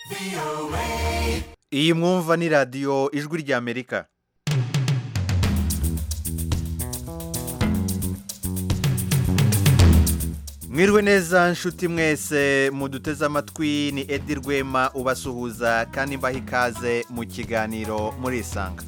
iyi mwumva ni radiyo ijwi ry'amerika mwiriwe neza nshuti mwese muduteze amatwi ni edi rwema ubasuhuza kandi mbaha ikaze mu kiganiro murisanga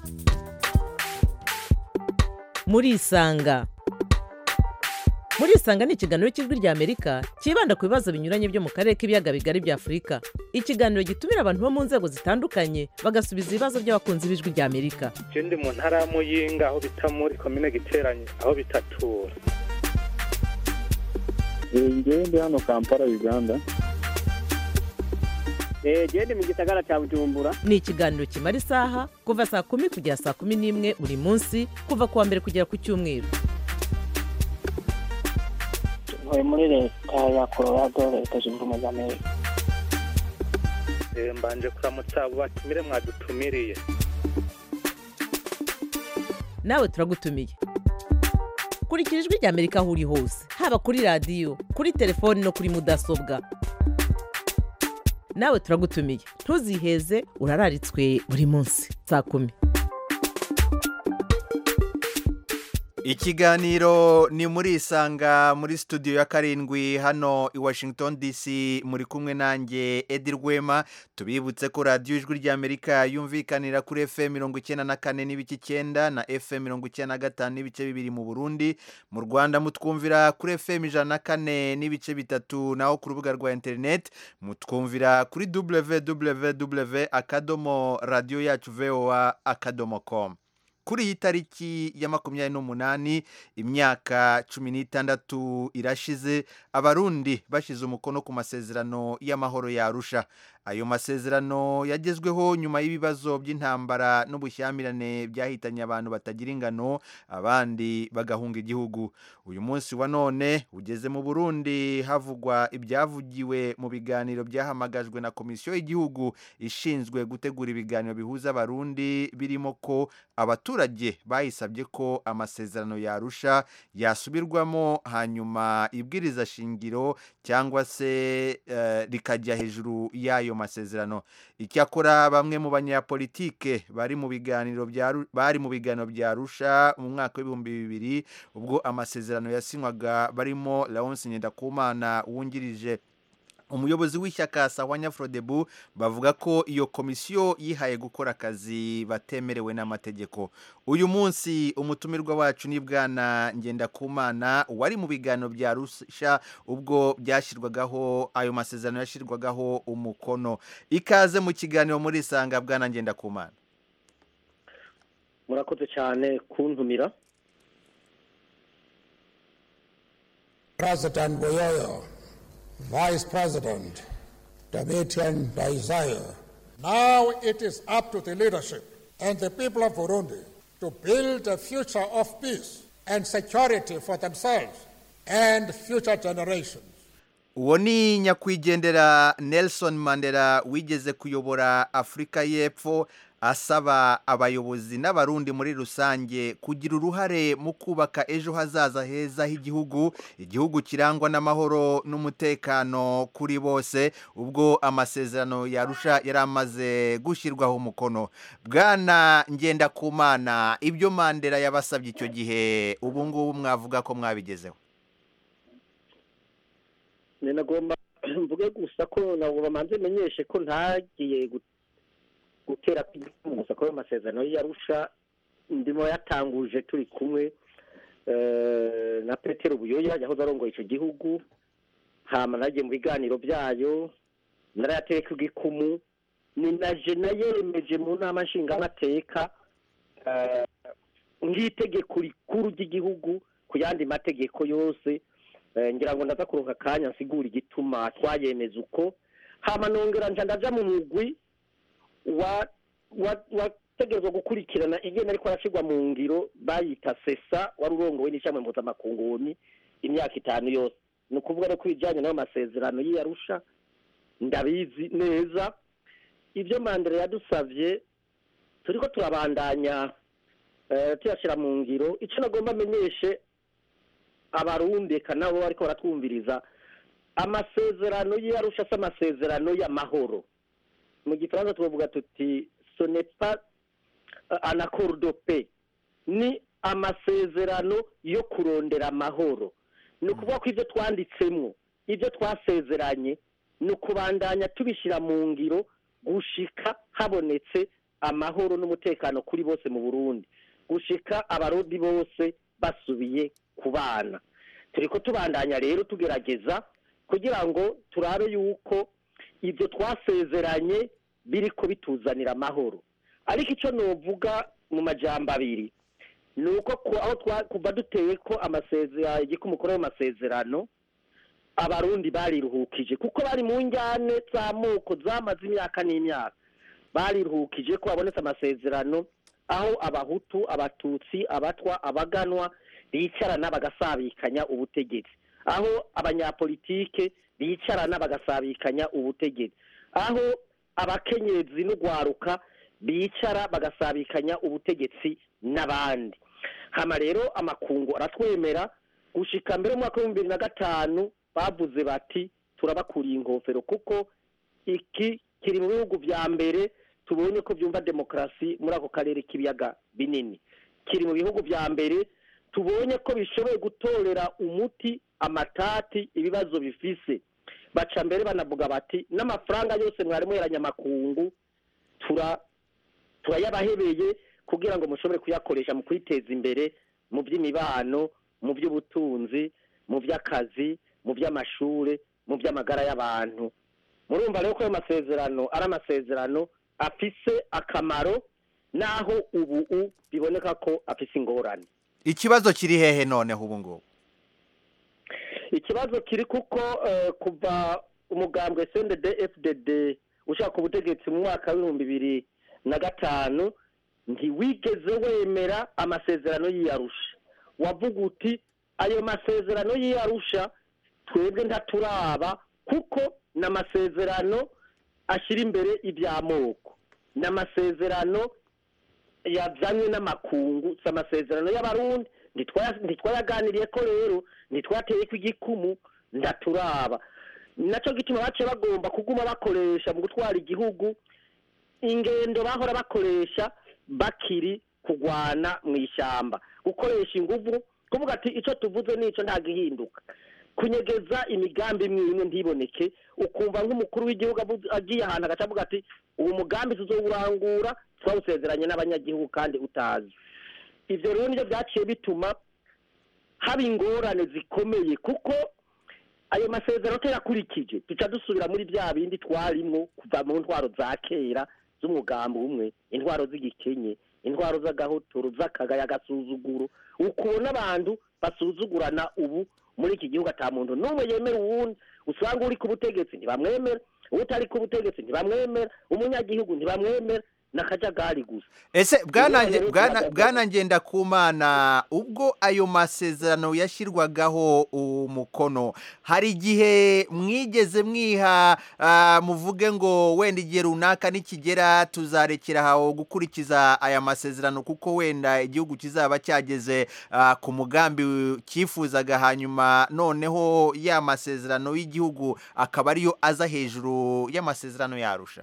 murisanga murisanga ni ikiganiro cy'ijwi ry'amerika cyibanda ku bibazo binyuranye byo mu karere k'ibiyaga bigari bya afurika ikiganiro gitumira abantu bo mu nzego zitandukanye bagasubiza ibibazo by'abakunzi b'ijwi ry'amerika je ndi mu ntara ya muyinga aho bita muri komine giteranye aho bitatura ngewe ndi hano kampala uganda genda mu gisagara cya bujumbura ni ikiganiro kimara isaha kuva saa kumi kugera saa kumi n'imwe buri munsi kuva ku wa mbere kugera ku cyumweru ntuye muri leta ya colorado leta zunze ubumwe za amerika Eh, mbanje kuramutsa abo batumire mwadutumiriye nawe turagutumiye kurikira ijwi ry'amerika aho uri hose haba kuri radiyo kuri telefoni no kuri mudasobwa nawe turagutumiye ntuziheze urararitswe buri munsi saa kumi ikiganiro ni murisanga muri studio ya karindwi hano i washington dc muri kumwe nanjye edi rwema tubibutse ko radiyo ijwi ry'amerika yumvikanira kuri fm mirongo icyenda na kane n'ibice icyenda na fm mirongo icyenda na gatanu n'ibice bibiri mu burundi mu rwanda mutwumvira kuri fm ijana na kane n'ibice bitatu naho ku rubuga rwa interineti mutwumvira kuri www akadomo radiyo yacu voa akadomo com kuri iyi tariki ya makumyabiri n'umunani imyaka cumi n'itandatu irashize abarundi bashyize umukono ku masezerano y'amahoro yarusha ayo masezerano yagezweho nyuma y'ibibazo by'intambara n'ubushyamirane byahitanye abantu batagira ingano abandi bagahunga igihugu uyu munsi wa none ugeze mu burundi havugwa ibyavugiwe mu biganiro byahamagajwe na komisiyo y'igihugu ishinzwe gutegura ibiganiro bihuza abarundi birimo ko abaturage bayisabye ko amasezerano yarusha yasubirwamo hanyuma ibwiriza shingiro cyangwa se eh, rikajya hejuru y'ayo masezerano icyakora bamwe mu banyapolitike bari mu biganiro bya Ru- bari mu biganiro bya Arusha mu mwaka w'ibihumbi bibiri ubwo amasezerano yasinywaga barimo Leonce Ngendakumana wungirije umuyobozi w'ishyaka sawanya frodebu bavuga ko iyo komisiyo yihaye gukora akazi batemerewe n'amategeko uyu munsi umutumirwa wacu ni bwana ngendakumana wari mu biganiro bya rusha ubwo byashyirwagaho ayo masezerano yashyirwagaho umukono ikaze mu kiganiro muri isanga bwana ngendakumana murakoze cyane kuntumira President Boyoyo, Vice President Domitian Daisayo. Now it is up to the leadership and the people of Burundi to build a future of peace and security for themselves and future generations. uwo ni nyakwigendera nelson mandela wigeze kuyobora afurika y'epfo asaba abayobozi n'abarundi muri rusange kugira uruhare mu kubaka ejo hazaza heza h'igihugu igihugu kirangwa n'amahoro n'umutekano kuri bose ubwo amasezerano yarusha yari amaze gushyirwaho umukono bwana ngendakumana ibyo mandela yabasabye icyo gihe ubu ngubu mwavuga ko mwabigezeho ni nagomba mvuge gusa ko ntabwo bamanze menyeshe ko ntagiye gu- gutera gusa ko ayo masezerano y'iyarusha ndimo yatanguje turi kumwe eh, na petero buyoya yahoze arongoye icyo gihugu hama nagiye mu biganiro byayo narayateka igikumu ni na jena yemeje mu nama nshingamateka eh, nk'itegeko rikuru ry'igihugu ku yandi mategeko yose Eh, ngira ngo ndaza kuronka akanya nsigura igituma twayemeza uko hama nongera nja ndaja mu mugwi wa wa- wategerezwa gukurikirana ingene ariko arashirwa mu ngiro bayita sesa wari urongowe n'ishamwe mpuzamakunguni imyaka itanu yose ni ukuvuga no kubijanye n'ayo masezerano y'iyarusha ndabizi neza ibyo mandela yadusavye turiko turabandanya eh, tuyashira mu ngiro ico nagomba amenyeshe abarundi eka nabo bariko baratwumviriza amasezerano y'arusha si amasezerano y'amahoro mu gifaransa tubavuga tuti sonepa anakorudope ni amasezerano yo kurondera amahoro ni ukuvuga ko ibyo twanditsemo ibyo twasezeranye ni ukubandanya tubishyira mu ngiro gushika habonetse amahoro n'umutekano kuri bose mu burundi gushika abarodi bose basubiye ku bana turi ko tubandanya rero tugerageza kugira ngo turabe yuko ibyo twasezeranye biri ko bituzanira amahoro ariko icyo nuvuga mu majambo abiri ni uko aho kuva duteye ko amasezerano igikumukono y'amasezerano abarundi bariruhukije kuko bari mu njyane z'amoko zamaze imyaka n'imyaka bariruhukije ko habonetse amasezerano aho abahutu abatutsi abatwa abaganwa bicarana bagasabikanya ubutegetsi aho abanyapolitike bicarana bagasabikanya ubutegetsi aho abakenyezi n'ugwaruka bicara bagasabikanya ubutegetsi n'abandi hama rero amakungu aratwemera gushika mbere mu mwaka w'ibihumbi bibiri na gatanu bavuze bati turabakuriye ingofero kuko iki kiri mu bihugu vya mbere tubonye ko byumva demokarasi muri ako karere k'ibiyaga binini kiri mu bihugu vya mbere tubonye ko bishoboye gutorera umuti amatati ibibazo bifise baca mbere banavuga bati n'amafaranga yose mwari muheranye amakungu tura turayabahebeye kugira ngo mushobore kuyakoresha mu kwiteza imbere mu by'imibano mu by'ubutunzi mu by'akazi mu by'amashure mu by'amagara y'abantu murumva rero ko ayo masezerano ari amasezerano afise akamaro naho ubu biboneka ko afise ingorane ikibazo kiri hehe noneho ubu ngubu ikibazo kiri kuko kuva umugambwe cndd fdd ushaka ubutegetsi mu mwaka w'ibihumbi bibiri na gatanu ntiwigeze wemera amasezerano y'iyarusha wavuga uti ayo masezerano y'iyarusha twebwe ntaturaba kuko ni amasezerano ashyira imbere iby'amoko ni amasezerano yazanywe n'amakungu si amasezerano y'abarundi ntitwayaganiriye ko rero ntitwateye ko igikumu ndaturaba nacyo gituma bace bagomba kuguma bakoresha mu gutwara igihugu ingendo bahora bakoresha bakiri kugwana mu ishyamba gukoresha ingufu kuvuga ati icyo tuvuze n'icyo ntabwo ihinduka kunyegeza imigambi imwe imwe ntiboneke ukumva nk'umukuru w'igihugu agiye ahantu agaca avuga ati uwo mugambi tuzowurangura twawusezeranye n'abanyagihugu kandi utazi ibyo rero nibyo byaciye bituma haba ingorane zikomeye kuko ayo masezerano turakurikije duca dusubira muri bya bindi twarimwo kuva mu ntwaro za kera z'umugambi umwe intwaro z'igikenye intwaro z'agahotoro z'akagaya agasuzuguro ukubona abantu basuzugurana ubu muri iki gihugu ata muntu n'umwe yemera uwundi usanga uri ku butegetsi ntibamwemera utari ku butegetsi ntibamwemera umunyagihugu ntibamwemera n'akajagari gusa ese bwana ngenda ku mana ubwo ayo masezerano yashyirwagaho umukono hari igihe mwigeze mwiha muvuge ngo wenda igihe runaka nikigera tuzarekera aho gukurikiza aya masezerano kuko wenda igihugu kizaba cyageze ku mugambi cyifuzaga hanyuma noneho ya masezerano y'igihugu akaba ariyo aza hejuru y'amasezerano yarusha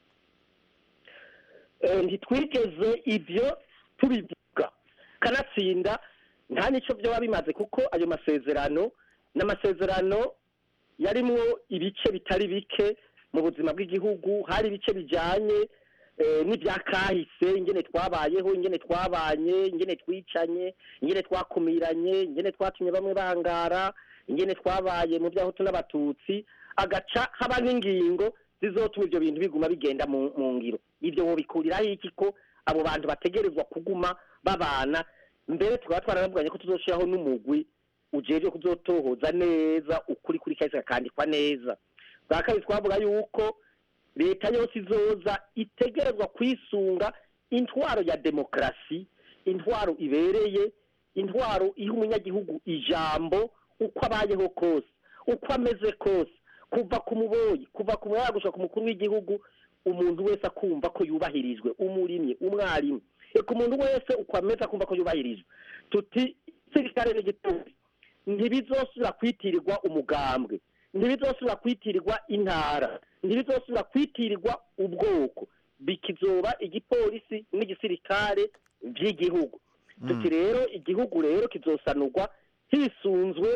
ntitwigeze ibyo tubivuga kanatsinda nta n'icyo byaba bimaze kuko ayo masezerano ni amasezerano yarimwo ibice bitari bike mu buzima bw'igihugu hari ibice bijyanye n'ibya kahise ingene twabayeho ingene twabanye ingene twicanye ingene twakumiranye ingene twatumye bamwe bangara ingene twabaye mu by'ahutu n'abatutsi agaca haba n'ingingo zizotuma ibyo bintu biguma bigenda mu ngiro ibyo wobikuriraho iki ko abo bantu bategerezwa kuguma babana mbere tukaba twaranavuganye ko tuzoshyiraho n'umugwi ujejwe kuzotohoza neza ukuri kuri kahise kakandikwa neza bwa kabiri twavuga yuko leta yose izoza itegerezwa kwisunga intwaro ya demokarasi intwaro ibereye intwaro iha umunyagihugu ijambo uko abayeho kose uko ameze kose kuva ku muboyi kuva ku muyagusha ku mukuru w'igihugu umuntu wese akumva ko yubahirijwe umurimyi umwarimu reka umuntu wese uko ameze akumva ko yubahirijwe tuti sirikare n'igitumbi ntibizosubira kwitirirwa umugambwe ntibizosubira kwitirirwa intara ntibizosubira kwitirirwa ubwoko bikizoba igipolisi n'igisirikare by'igihugu tuti rero igihugu rero kizosanurwa hisunzwe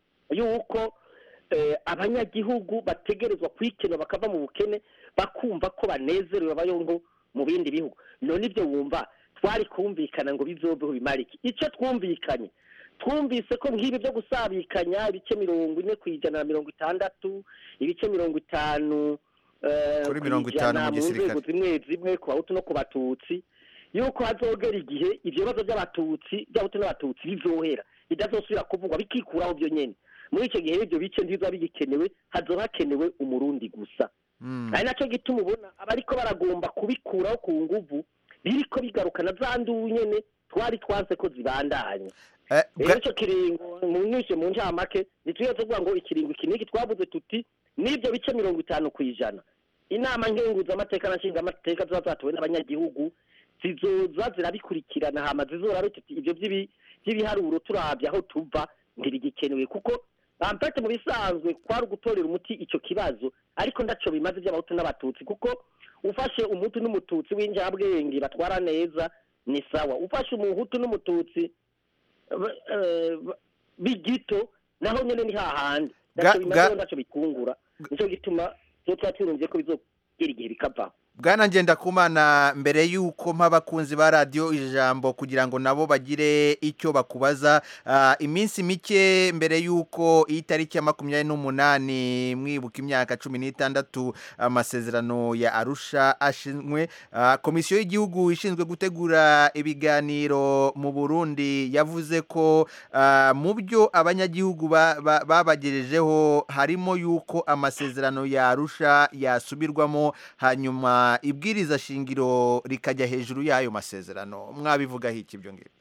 yuko eh, abanyagihugu bategerezwa kwikenura bakava mu bukene bakumva ko banezerewe bayongo mu bindi bihugu none ibyo wumva twari kumvikana ngo bizobeho bimara iki icyo twumvikanye twumvise ko nk'ibi byo gusabikanya ibice mirongo ine ku ijana na mirongo itandatu ibice mirongo itanu eh, Kuri ku mirongo itanu ijana mu mu gisirikare. nzego zimwe zimwe ku bahutu no ku batutsi yuko hazogera igihe ibyo bibazo by'abatutsi by'abahutu n'abatutsi bizohera bidazosubira kuvugwa bikikuraho byo nyene muri icyo gihe ibyo bice ntibizoba bigikenewe hazoba hakenewe umurundi gusa Mm. ari nacyo gituma ubona abariko baragomba kubikuraho ku nguvu biriko bigarukana za nduru nyene twari twanse ko zibandanya Eh, rero bwa- icyo kiringo mu nyinshi mu ncamake ntitujye tuvuga ngo ikiringo iki n'iki twavuze tuti n'ibyo bice mirongo itanu ku ijana inama nkenguzamateka na nshingamateka ziba zatowe n'abanyagihugu zizoza zirabikurikirana hama zizora tuti ibyo by'ibi- by'ibiharuro turabye aho tuva ntibigikenewe kuko ampete mu bisanzwe kwari ugutorera umuti icyo kibazo ariko ndaco bimaze iby'abahutu n'abatutsi kuko ufashe umutu n'umututsi w'injabwenge batwara neza ni sawa ufashe umuhutu n'umututsi ba- eh, ba- bigito naho nyene ni hahandi Ga- ndaco ga- bimaze ndaco bikungura nico gituma zo tuba turumvye ko bizogera igihe bikavaho bwana ngendakumana mbere y'uko mpa abakunzi ba radiyo ijambo kugira ngo nabo bagire icyo bakubaza ah, iminsi mike mbere y'uko iyi tariki ya makumyabiri n'umunani mwibuka imyaka cumi n'itandatu amasezerano ya arusha ashinzwe ah, komisiyo y'igihugu ishinzwe gutegura ibiganiro mu burundi yavuze ko ah, mu byo abanyagihugu ba- ba- babagejejeho harimo y'uko amasezerano ya arusha yasubirwamo hanyuma ibwiriza shingiro rikajya hejuru y'ayo masezerano mwabivugaho iki ibyo ngibyo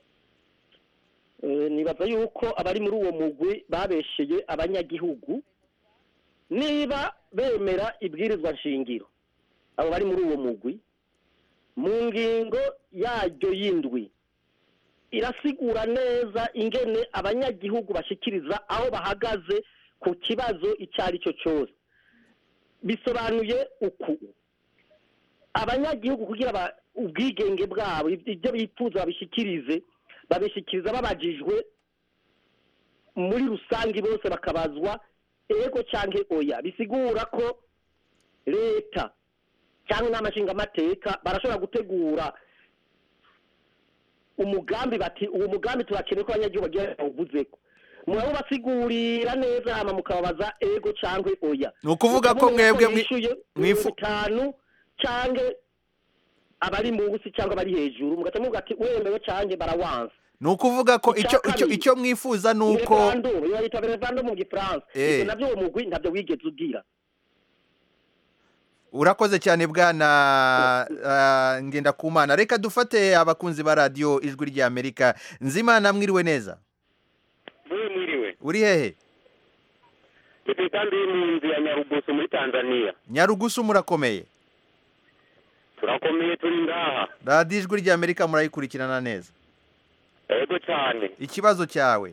Eh, nibaza yuko abari muri uwo mugwi babesheye abanyagihugu niba bemera ibwirizwa nshingiro abo bari muri uwo mugwi mu ngingo yaryo y'indwi irasigura neza ingene abanyagihugu bashikiriza aho bahagaze ku kibazo icyo ari cyo cyose bisobanuye uku abanyagihugu kugira ba- ubwigenge bwabo ibyo bifuza babishikirize babishikiriza babajijwe muri rusange bose bakabazwa ego cyangwa oya bisigura ko leta cyangwa inama nshingamateka barashobora gutegura umugambi bati uwo mugambi turakeneye ko abanyagihugu bagira bawuvuzeko murabo basigurira neza hama mukababaza ego cyangwa oya Ni ukuvuga ko mwebwe mwi- mwishuye mwifu- mirongo itanu cyangwa abari munsi cyangwa abari hejuru mugahita muvuga ati wemewe cyangwa barawanza ni ukuvuga ko Icya icyo icyo kabiri. icyo mwifuza ni uko referendum iyo bayita referendum mu gifaransa Eh. ibyo nabyo uwo mugwi ntabyo wigeze ubwira urakoze cyane bwana ah, ngendakumana reka dufate abakunzi ba radiyo ijwi ry'amerika nzimana mwiriwe neza mwe mwiriwe uri hehe turi kandi mu nzu ya nyarugusu muri tanzania nyarugusu murakomeye turakomeye turi ngaha radiyo ijwi ry'amerika murayikurikirana neza ego cyane ikibazo cyawe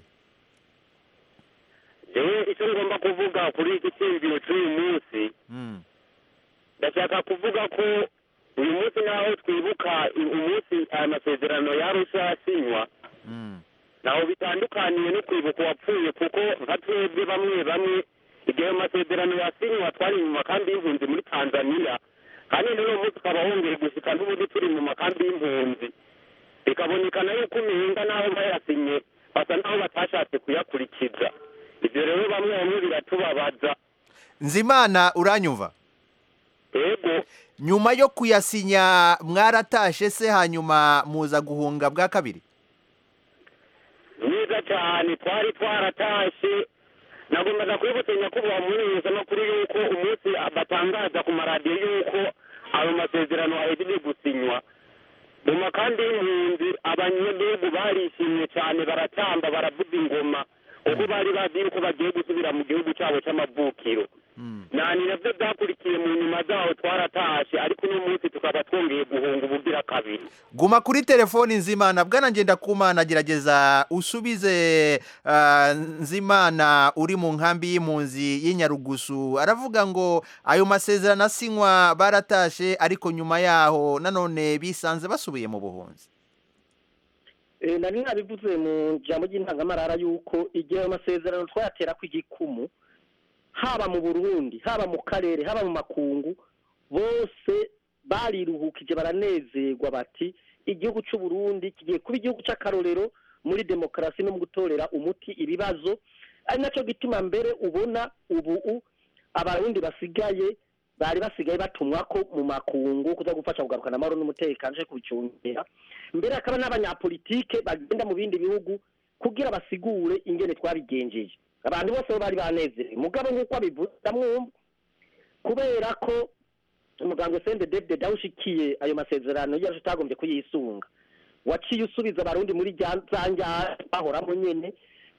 jewe icyo ngomba kuvuga kuri iki cyiyumviro cy'uyu munsi Mm. ndashaka kuvuga ko uyu munsi naho twibuka i- umunsi aya masezerano yarusha yasinywa Mm. ntaho bitandukaniye no kwibuka uwapfuye kuko nka twebwe bamwe bamwe igihe ayo masezerano yasinywa twari mu makambi y'impunzi muri tanzania kandi n'uno munsi ukaba wongeye gushika n'ubundi turi mu makambi y'impunzi bikabonekana yuko umenga n'aho bayasinye basa n'aho batashatse kuyakurikiza ibyo rero bamwe bamwe biratubabaza nzimana uranyumva ego nyuma yo kuyasinya mwaratashe se hanyuma muza guhunga bwa kabiri neza cyane twari twaratashe nagombaga kwibutsa nyakubahwa mumenyesha amakuru y'uko umunsi batangaza ku maradiyo y'uko ayo masezerano ahejeje gusinywa mu makambi y'impunzi abanyagihugu barishimye cyane baratamba baravuza ingoma ubwo bari bazi yuko bagiye gusubira mu gihugu cyabo cy'amavukiro nani nabyo byakurikiye mu nyuma zaho twaratashe ariko uno munsi tukaba twongeye guhunga ubugira kabiri kabiri guma kuri telefoni nzimana bwana ngendakumana gerageza usubize ah, nzimana uri mu nkambi y'impunzi y'inyarugusu aravuga ngo ayo masezerano asinywa baratashe ariko nyuma yaho nanone bisanze basubiye mu buhunzi Eh, nari nabivuze mu jambo ry'intangamarara yuko igihe ayo masezerano twayatera ku igikumu haba mu burundi haba mu karere haba mu makungu bose bariruhukije baranezerwa bati igihugu cy'u Burundi kigiye kuba igihugu cy'akarorero muri demokarasi no mu gutorera umuti ibibazo ari nacyo gituma mbere ubona ubu u- abarundi basigaye bari basigaye batumwa ko mu makungu kuza gufasha kugarukana amahoro n'umutekano cyo kubicungera mbere hakaba n'abanyapolitike bagenda mu bindi bihugu kugira basigure ingene twabigenjeje abantu bose bo bari banezerewe mugabo nk'uko abivuze ndamwumva kubera ko umuganga sende david dawushikiye ayo masezerano yaje utagombye kuyisunga waciye usubiza abarundi muri rya za njyana bahoramo nyene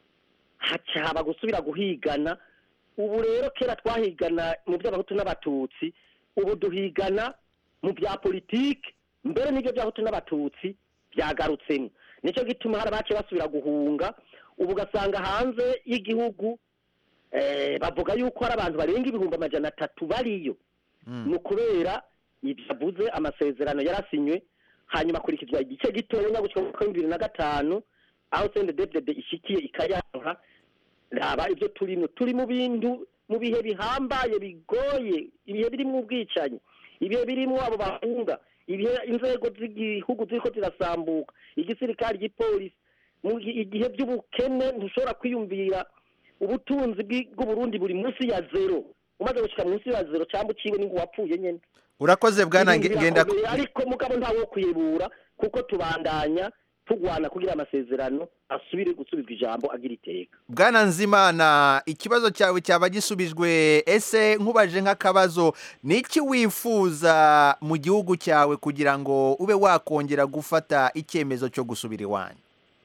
haca haba gusubira guhigana ubu rero kera twahigana mu by'abahutu n'abatutsi ubu duhigana mu bya politiki mbere n'ibyo by'abahutu n'abatutsi byagarutsemo nicyo gituma hari abace basubira guhunga ubu ugasanga hanze y'igihugu eh, bavuga yuko hari abantu barenga ibihumbi amajana atatu bariyo ni ukubera ibyavuze amasezerano yarasinywe hanyuma akurikizwa igice gitoya gutyo mu mwaka w'ibihumbi bibiri na gatanu aho sende devide ishikiye ikayanka raba ibyo turimo turi mu bintu mu bihe bihambaye bigoye ibihe birimo ubwicanyi ibihe birimo abo bahunga ibihe inzego z'igihugu ziriko zirasambuka igisirikare igipolisi mu gi- igihe by'ubukene ntushobora kwiyumvira ubutunzi bw'i- bw'uburundi buri munsi ya zero umaze gushika munsi ya zero cyangwa uciwe n'ingu wapfuye nyene urakoze bwana Ibintu Nge- ngenda birakomeye, ariko mugabo ntawo kwiyebura kuko tubandanya tugwana kugira amasezerano asubire gusubizwa ijambo agira iteka bwana nzimana ikibazo cyawe cyaba gisubijwe ese nkubaje nk'akabazo ni iki wifuza mu gihugu cyawe kugira ngo ube wakongera gufata icyemezo cyo gusubira iwanyu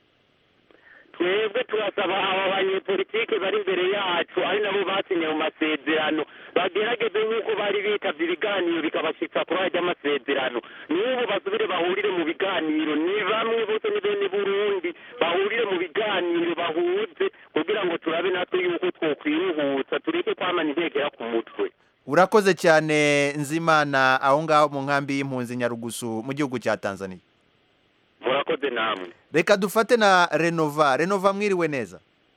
twebwe turasaba aba banyepolitike bari imbere yacu ari nabo basinye mu masezerano bagerageze nk'uko bari bitavye ibiganiro bikabashitsa kuri ajya amasezerano n'ubu basubire bahurire mu biganiro ni bamwe bose ni bene burundi bahurire mu biganiro bahuze kugira ngo turabe natwe yuko twokwiruhutsa tureke kwamana intekera ku mutwe urakoze cyane nzimana aho ngaho mu nkambi y'impunzi nyarugusu mu gihugu cya tanzania murakoze namwe reka dufate na renova renova mwiriwe neza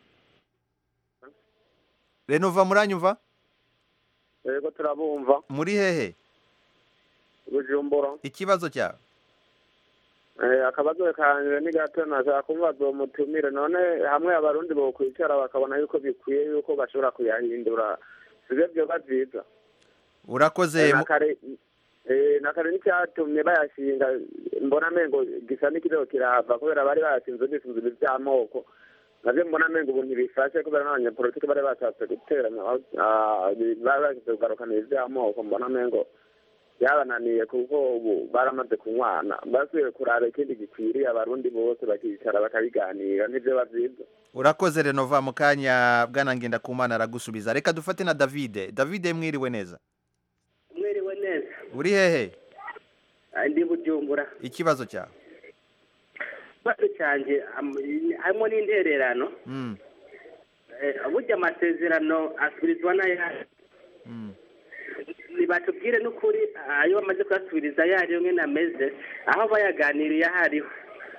renova muranyumva yego turabumva muri hehe bujumbura ikibazo cyawe Eh, akabazo kanje ni gato nashaka kumva mutumire none hamwe abarundi bokwicara bakabona yuko bikwiye yuko bashobora kuyahindura sivyo vyoba vyiza urakoze Eh, mu- na kare eh, na kare n'icyatumye bayashinga mbona mengo gisa n'ikirego kirahava kubera bari bayashinze bisunze ibi vy'amoko navyo mbona mengo ubu ntibifashe kubera n'abanyapolitiki bari bashatse guteranya ah, bari bashatse kugarukana ibi vy'amoko mbona mengo byabananiye kuko ubu baramaze kunywana basubiye kuraba ikindi gikwiriye abarundi bose bakicara bakabiganira nivyo bavyiza urakoze renova mu kanya bwana ngendakumana aragusubiza reka dufate na davide davide mwiriwe neza mwiriwe neza uri hehe Ah, ndi bujumbura ikibazo cyawe ikibazo cyanjye am- harimo n'intererano Mm, Eh, burya amasezerano asubirizwa n'ayandi mm. nibatubwire n'ukuri ayo bamaze kuyasubiriza ayo ariyo nyine ameze aho bayaganiriye aho ariho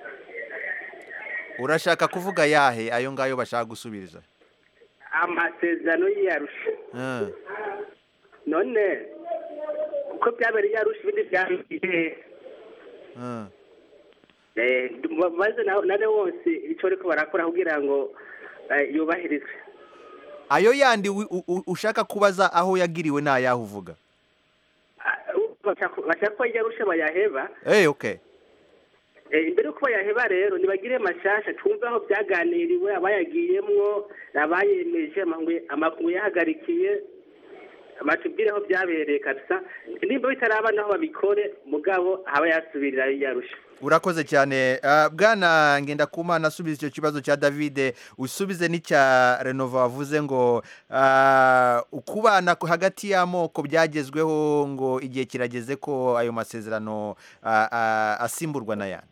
urashaka kuvuga yahe ayo ngayo bashaka gusubiriza amasezerano y'iyarusha Ah, none uko byabereye iyarusha ibindi byabereye ah. Eh, maze na- nane wose icyo ariko barakora kugira ngo eh, yubahirizwe ayo yandi wi- u- u- ushaka kubaza aho yagiriwe ni ayahe uvuga bashaka bashaka ko iyarusha bayaheba Eh, okay Eh, imbere yuko bayaheba rero nibagire mashasha twumve aho byaganiriwe abayagiyemwo abayemeje amangwe- amakungu yahagarikiye batubwire aho byabereye kabisa nimba bitaraba naho babikore mugabo haba yasubirira yarusha urakoze cyane Ah, bwana ngendakumana asubiza icyo kibazo cya davide usubize n'icya renova wavuze ngo ah, ukubana ku- hagati y'amoko byagezweho ngo igihe kirageze ko ayo masezerano ah, ah, asimburwa n'ayandi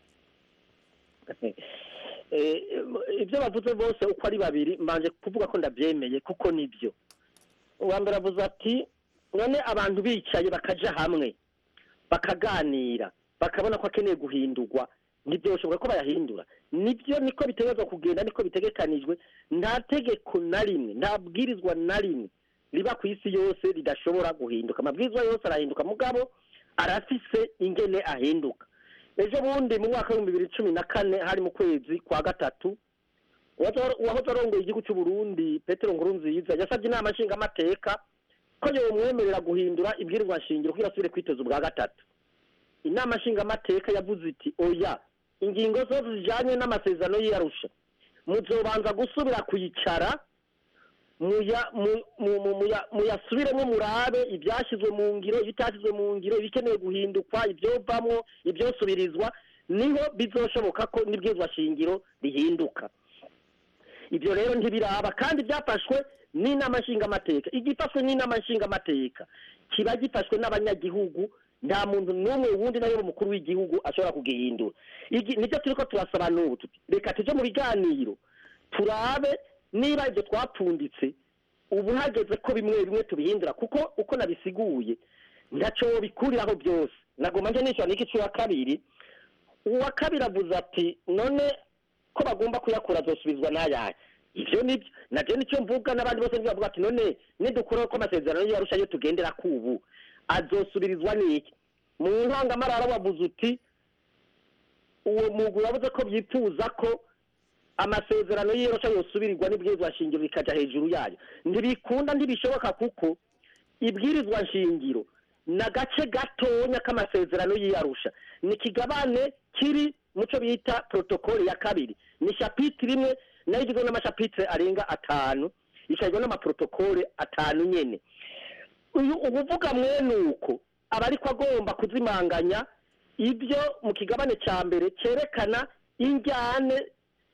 Eh, ibyo bavuze bose uko ari babiri mbanje kuvuga ko ndabyemeye kuko nibyo uwa mbere avuze ati none abantu bicaye bakaja hamwe bakaganira bakabona ko akeneye guhindurwa ntibyoshoboka ko bayahindura nibyo niko bitegerezwa kugenda niko bitegekanijwe nta tegeko na rimwe nta bwirizwa na rimwe riba ku isi yose ridashobora guhinduka amabwirizwa yose arahinduka mugabo arafise ingene ahinduka ejo bundi mu mwaka w'ibihumbi bibiri cumi na kane hari mu kwezi kwa gatatu uwazo- uwahoze arongoye igihugu cy'u Burundi petero nkurunziza yasabye inama nshingamateka ko yomwemerera guhindura ibwirizwa nshingiro kugira asubire kwiteza ubwa gatatu inama nshingamateka yavuze iti oya ingingo zose zijyanye n'amasezerano y'iyarusha muzobanza gusubira kuyicara muya- mu- mu- mu- muya- muyasubiremo murabe ibyashyizwe mu ngiro ibitashyizwe mu ngiro ibikeneye guhindukwa ibyovamwo ibyosubirizwa niho bizoshoboka ko n'ibwirizwa shingiro rihinduka ibyo rero ntibiraba kandi byafashwe n'inama nshingamateka igifashwe n'inama nshingamateka kiba gifashwe n'abanyagihugu nta muntu n'umwe wundi nayo umukuru w'igihugu ashobora kugihindura Igi- nibyo turi ko turasaba n'ubu tuti reka tujye mu biganiro turabe niba ibyo twapfunditse ubu hageze ko bimwe bimwe tubihindura kuko uko nabisiguye ntacyo bikuriraho byose nagomba njye nishyura n'iki cy'uwa kabiri uwa kabiri avuze ati none ko bagomba kuyakura azosubizwa n'ayahe ibyo nibyo nabyo nicyo mvuga n'abandi bose nibyo bavuga ati none nidukuraho ko amasezerano y'iyarusha yo tugendera kubu azosubirizwa n'iki mu ntangamarara wavuze uti uwo mugwi wavuze ko byifuza ko amasezerano y'iyarusha yosubirirwa n'ibwirizwa shingiro bikajya hejuru yayo ntibikunda ntibishoboka kuko ibwirizwa nshingiro ni agace gatonya k'amasezerano y'iyarusha ni kigabane kiri mu cyo bita protokole ya kabiri ni shapitire imwe nayo igizwe n'amashapitire arenga atanu ikagizwe n'amaprotokole atanu nyene uyu ubuvuga mwene uko aba ariko agomba kuzimanganya ibyo mu kigabane cya mbere cyerekana injyane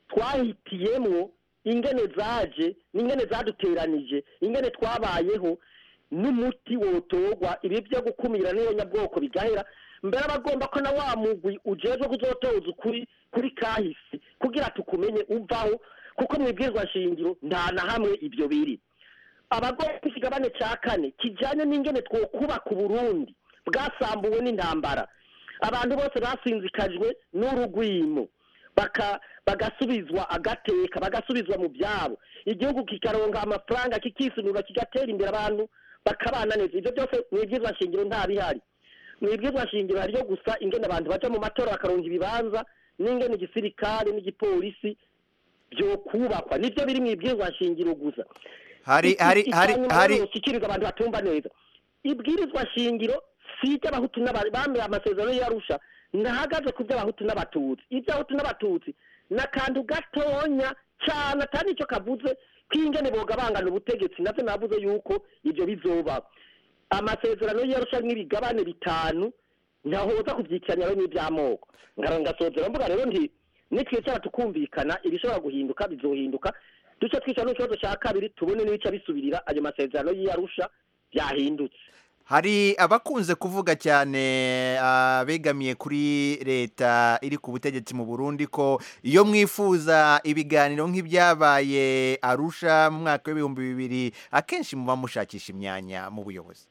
twahitiyemwo ingene zaje n'ingene zaduteranije ingene twabayeho n'umuti wotorwa ibi byo gukumira n'iyo nyabwoko bigahera mbere aba agomba ko na wa mugwi ujejwe kuzotoza ukuri kuri kahisi kugira tukumenye uvaho kuko mu ibwirizwa nshingiro nta na hamwe ibyo biri abagore ku kigabane cya kane kijyanye n'ingene twokubaka uburundi bwasambuwe n'intambara abantu bose basinzikajwe n'urugwimo baka bagasubizwa agateka bagasubizwa mu byabo igihugu kikaronka amafaranga kikisunura kigatera imbere abantu bakabana neza ibyo byose mu ibwirizwa nshingiro nta bihari mu ibwirizwa nshingiro hariyo gusa ingene abantu baja mu matora bakaronka ibibanza n'ingene igisirikare n'igipolisi byo kubakwa nibyo biri mu ibwirizwa nshingiro gusa hari hari hari hari ikirirwa abantu batumva neza ibwirizwa shingiro si iby'abahutu n'aba- bambaye amasezerano y'arusha ntahagaze ku by'abahutu n'abatutsi iby'abahutu n'abatutsi ni akantu gatonya cyane atari icyo kavuze k'ingene bogabangana ubutegetsi navyo navuze yuko ibyo bizoba amasezerano y'arusha n'ibigabane bitanu ntahoza kubyikiranya rero n'iby'amoko ngara ngasozera mvuga rero nti nitwicara tukumvikana ibishobora guhinduka bizohinduka duce twicara n'ikibazo cya kabiri tubone n'ibice bisubirira ayo masezerano y'iyarusha byahindutse hari abakunze kuvuga cyane abegamiye kuri leta iri ku butegetsi mu Burundi ko iyo mwifuza ibiganiro nk'ibyabaye Arusha mu mwaka w'ibihumbi bibiri akenshi muba mushakisha imyanya mu buyobozi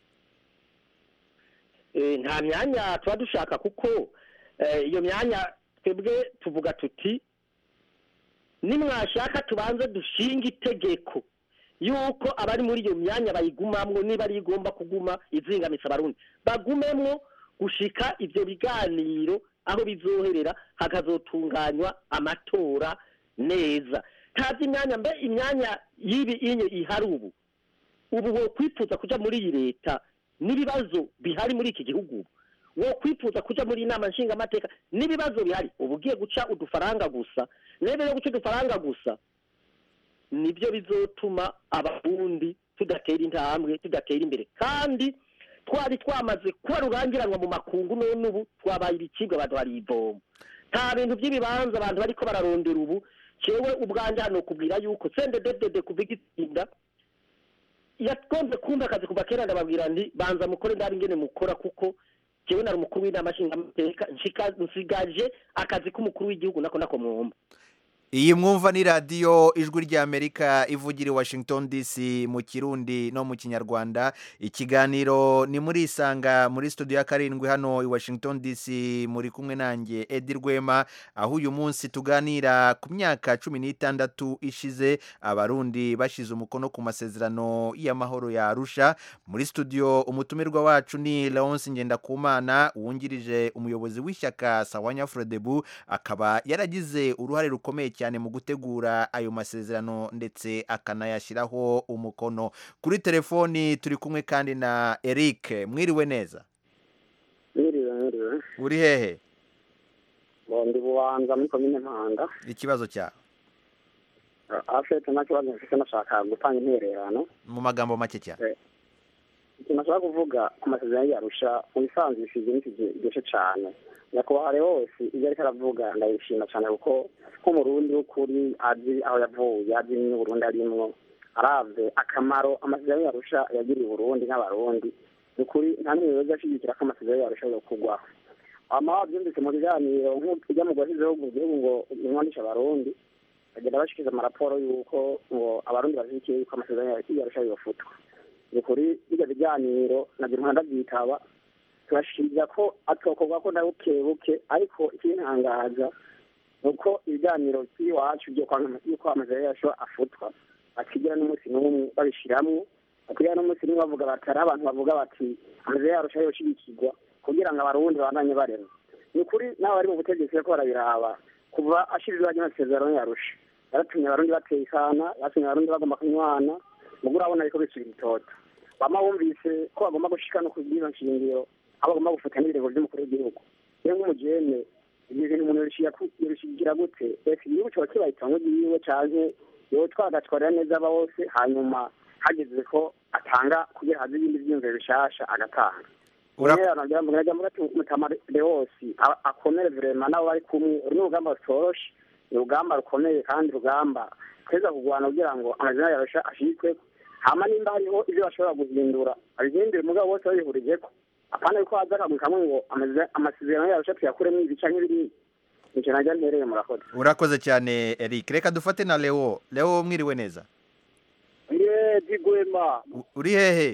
Eh, nta myanya tuba dushaka kuko eh, iyo myanya twebwe tuvuga tuti nimwashaka tubanze dushinga itegeko yuko abari muri iyo myanya bayigumamwo niba ari igomba kuguma izingamitsa abarundi bagumemwo gushika ivyo biganiro aho bizoherera hakazotunganywa amatora neza tazi imyanya mbe imyanya y'ibi inye ihari ubu ubu wo kwifuza kuja muri iyi leta n'ibibazo bihari muri iki gihugu ubu wo kwifuza kuja muri inama nshingamateka n'ibibazo bihari uba ugiye guca udufaranga gusa rero yo guca udufaranga gusa nibyo bizotuma abarundi tudatera intambwe tudatera imbere kandi twari twamaze kuba rurangiranwa mu makungu none ubu twabaye ibicibwa abantu barivoma nta bintu by'ibibanza abantu bariko bararondera ubu cewe ubwanje hano kubwira yuko sendededede kuva igitsinda yagonze kumva akazi kuva kera ndababwira nti banza mukore ndabi ingene mukora kuko jewe nari umukuru w'inama nshingamateka nshika- nsigaje akazi k'umukuru w'igihugu nako nako mwumva iyi mwumva ni radiyo ijwi ry'amerika ivugira i washington dc mu kirundi no mu kinyarwanda ikiganiro ni muri isanga muri studio ya karindwi hano i washington dc muri kumwe nanjye edi rwema aho uyu munsi tuganira ku myaka cumi n'itandatu ishize abarundi bashyize umukono ku masezerano y'amahoro ya arusha muri studio umutumirwa wacu ni leonce ngendakumana wungirije umuyobozi w'ishyaka sawanya frodebu akaba yaragize uruhare rukomeye cyane mu gutegura ayo masezerano ndetse akanayashyiraho umukono kuri telefoni turi kumwe kandi na eric mwiriwe neza mwiriwe mwiriwe uri hehe Bo, ndi bubanza muri komine mpanga ikibazo cyawe afete nta kibazo mfite nashaka gutanga intererano mu magambo make cyane ikintu nashaka kuvuga ku masezerano y'arusha mu bisanzwe bisize n'ikiryoshe cyane nyakubahwa hose ibyo ariko aravuga ndabishima cyane kuko nk'umurundi w'ukuri azi aho yavuye azi n'uburundi arimwo aravye akamaro amasezerano y'arusha yagiriye uburundi n'abarundi ni ukuri nta n'umwe wese ashigikira ko amasezerano y'arusha yokurwaho hama wabyumvise mu biganiro nk'ujya mu guhashyizeho mu gihugu ngo nimwandishe abarundi bagenda bashikiza amaraporo y'uko ngo abarundi bashyigikiye yuko amasezerano y'arusha yofutwa ni ukuri bijya biganiro nabyo mpanda byitaba turashimira ko atokorwa ko na buke buke ariko ikintangaza ni uko ibiganiro by'iwacu byo yuko amasezerano yacu afutwa bakigira n'umunsi n'umwe babishiramwo bakigira n'umunsi n'umwe bavuga bati hari abantu bavuga bati amasezerano yarusha yoshigikirwa kugira ngo abarundi babandanye barema ni ukuri n'abo bari mu butegetsi bariko barabiraba kuva ashirizwa ry'amasezerano yarusha yaratumye abarundi bateye ikana yatumye abarundi bagomba kunywana mugo urabona ariko bisubira itoto bama bumvise ko bagomba gushika no kubw'izo nshingiro aho bagomba gufata n'ibirego by'umukuru w'igihugu rero nk'umujene ibyo bintu umuntu yorishigira gute ese igihugu coba kibaye itongo ryiwe canke yowe twagatwarira neza aba bose hanyuma hageze ko atanga kugira haze ibindi vyiyumviro bishasha agatanga mutamare wose akomere vrema nabo bari kumwe uru ni urugamba rutoroshe ni urugamba rukomeye kandi urugamba tweza kurwana kugira ngo amazina yarusha ashikwe hama nimba hariho ibyo bashobora guhindura abihindure mugabo bose babihurijeko apana yuko haza akamwe kamwe ngo amasezerano yarusha tuyakuremo ibi canke biriya nicyo najya ntereye murakoze urakoze cyane eric reka dufate na leo leo mwiriwe neza ye digwema U- uri hehe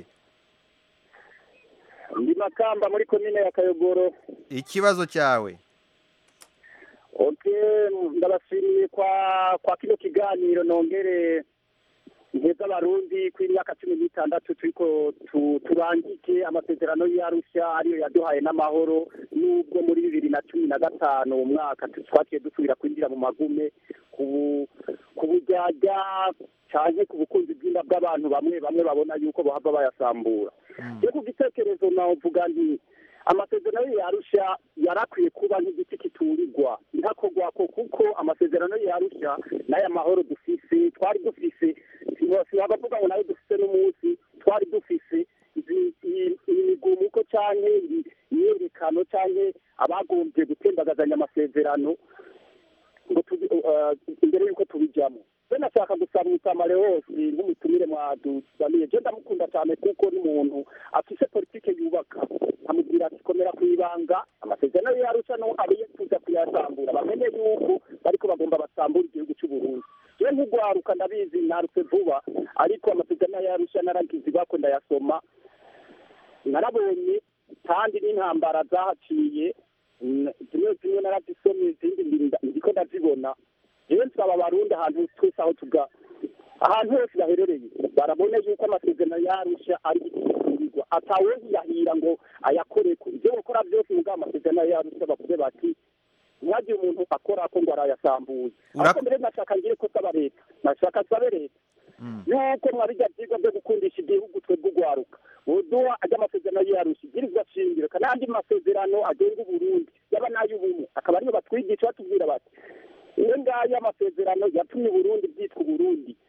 ndi makamba muri komine ya kayogoro ikibazo cyawe oke ndabashimiye kwa kwa kino kiganiro nongere nteza abarundi ku imyaka cumi n'itandatu turiko tu- turangike amasezerano y'arusha ariyo yaduhaye n'amahoro n'ubwo muri bibiri na cumi na gatanu umwaka tu- twaciye dusubira kwinjira mu magume ku ku bujyajya canke ku bukunzi bw'inda bw'abantu bamwe bamwe babona yuko bahava bayasambura yo ku gitekerezo navuga nti amasezerano yarusha yarakwiye kuba nk'igiti kiturirwa ntakorwako kuko amasezerano yarusha n'aya mahoro dufise twari dufise abavuga ngo nayo dufise n'umunsi twari dufise izi- iyi- iyi migumuko canke iyi- imyiyerekano canke abagombye gutembagazanya amasezerano ngo tubi- eh, imbere y'uko tubijamo be nashaka gusaba umusamare wose nk'umutumire mwadusamiye je ndamukunda cyane kuko ni umuntu afise politike yubaka amubwira ati komera ku ibanga amasezerano yarusha no abiye kuza kuyasambura bamenye yuko bariko bagomba basambura igihugu c'uburundi je nk'ugwaruka ndabizi narutse vuba ariko amasezerano yarusha naragize bako ndayasoma narabonye kandi n'intambara zahaciye mm, zimwe zimwe narazisomye izindi ndinda- ndiko ndazibona jewe nsaba abarundi ahantu twese aho tuga ahantu hose baherereye barabona yuko amasezerano yarusha ari igiturirwa atawoziyahira ngo ayakoreko ivyo gukora vyose mugabo amasezerano yarusha bavuge bati ntihagire umuntu akora ko ngo arayasambuye ariko mbere nashaka ngire ko saba leta nashaka sabe leta yuko mwabijya vyigwa vyo gukundisha igihugu twebwe ugwaruka woduha ajya amasezerano yarusha ibwirizwa shingiro kandi amasezerano agenga uburundi yaba n'ay'ubumwe akaba ariyo batwigisha batubwira bati iyo ngayo amasezerano yatumye uburundi bwitwa uburundi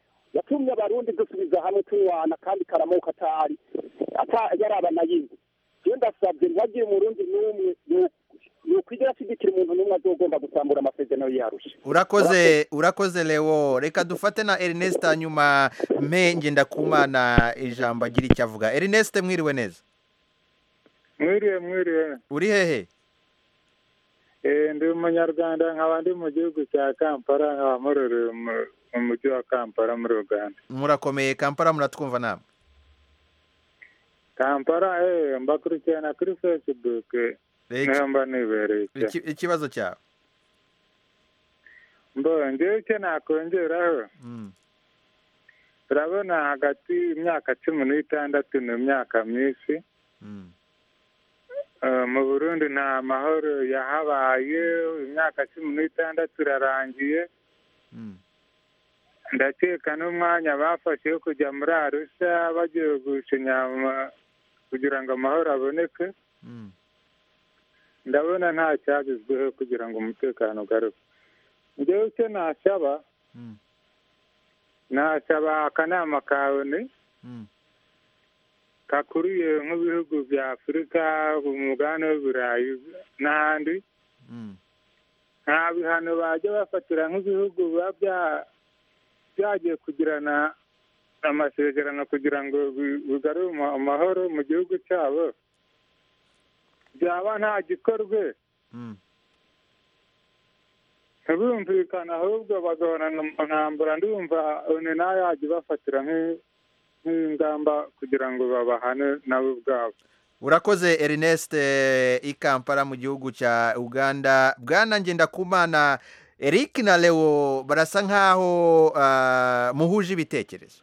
yatumye abarundi dusubiza hamwe tunywana kandi karamuka atari ata yaraba na yimwe iyo ndasabye ntihagire umurundi n'umwe yokwigera ashigikira umuntu n'umwe azogomba gusambura amasezerano yarusha urakoze urakoze leo reka dufate na ernest hanyuma mpe ngendakumana ijambo agira icyo avuga ernest mwiriwe neza mwiriwe mwiriwe uri hehe Eh, ndi umunyarwanda nkaba ndi mu gihugu cya kampala nkaba muroreye mu- mu mujyi wa kampala muri uganda murakomeye kampala muratwumva namwe kampala eh, mbakurikirana kuri facebook Iki- niho mba nibereye cyo. iki- ikibazo cyawe mbo ngewe icyo nakongeraho Mm. urabona hagati y'imyaka cumi n'itandatu n'imyaka myinshi Mm. Eh, mu burundi nta mahoro yahabaye imyaka cumi n'itandatu irarangiye Mm. ndakeka n'umwanya bafashe wo kujya muri arusha bagiye gucinya ama- kugira ngo amahoro aboneke Mm. ndabona nta cyagezweho kugira ngo umutekano ugaruke njyewe icyo nasaba Mm. nasaba akanama ka oni Mm. kakuriye nk'ibihugu bya afurika umugabane w'iburayi n'ahandi Mm. nta bihano bajya bafatira nk'ibihugu biba bya- byagiye kugirana amasezerano kugira ngo bi- bigarure ama- amahoro mu gihugu cyabo byaba nta gikorwe Mm. ntibumvikane ahubwo bagahorana mu ntambara ndumva oni nayo yajya ibafatira nk'i- nk'ingamba kugira ngo babahane nabo ubwabo urakoze ernest eh, i kampala mu gihugu cya uganda bwana ngendakumana eric na leo barasa nk'aho ah, muhuje ibitekerezo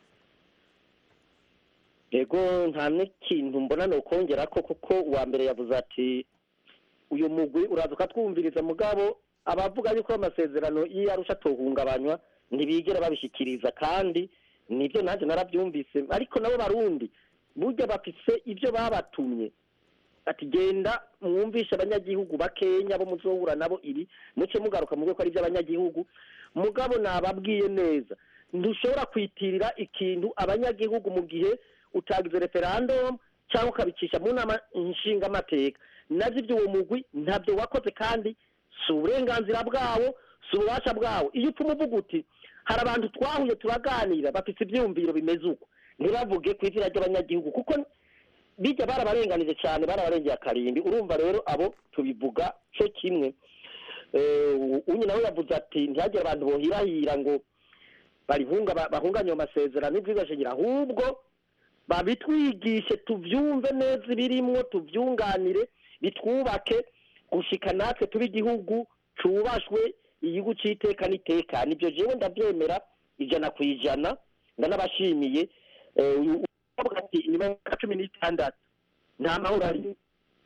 yego nta n'ikintu mbona ni ukongera ko kuko uwa mbere yavuze ati uyu mugwi uraza ukatwumviriza mugabo abavuga yuko amasezerano iyo arusha atohungabanywa ntibigera babishyikiriza kandi nibyo nanjye narabyumvise ariko nabo barundi burya bafise ibyo babatumye ati genda mwumvishe abanyagihugu bakenya bo muzohura nabo ibi muce mugaruka muvuge ko ari iby'abanyagihugu mugabo nababwiye neza ntushobora kwitirira ikintu abanyagihugu mu gihe utagize referendum cyangwa ukabicisha mu nama nshingamateka nabyo iby'uwo mugwi ntabyo wakoze kandi si uburenganzira bwawo si ububasha bwawo iyo upfa umuvuga uti hari abantu twahuye turaganira bafite ibyiyumviro bimeze uko ntibavuge ku izina ry'abanyagihugu kuko bijya barabarenganije cyane barabarengeye akarimbi urumva rero abo tubivuga cyo kimwe Eh, unyi nawe yavuze ati ntihagire abantu bohirahira ngo barihunga ba- bahunganye ayo masezerano n'ibyigashingiro ahubwo babitwigishe tubyumve neza ibirimwo tubyunganire bitwubake gushika natwe tube igihugu cubashwe igihugu c'iteka n'itekana ibyo jewe ndabyemera ijana ku ijana ndanabashimiye Eh, uyu uvuga ati inyuma y'imyaka cumi n'itandatu nta mahoro ari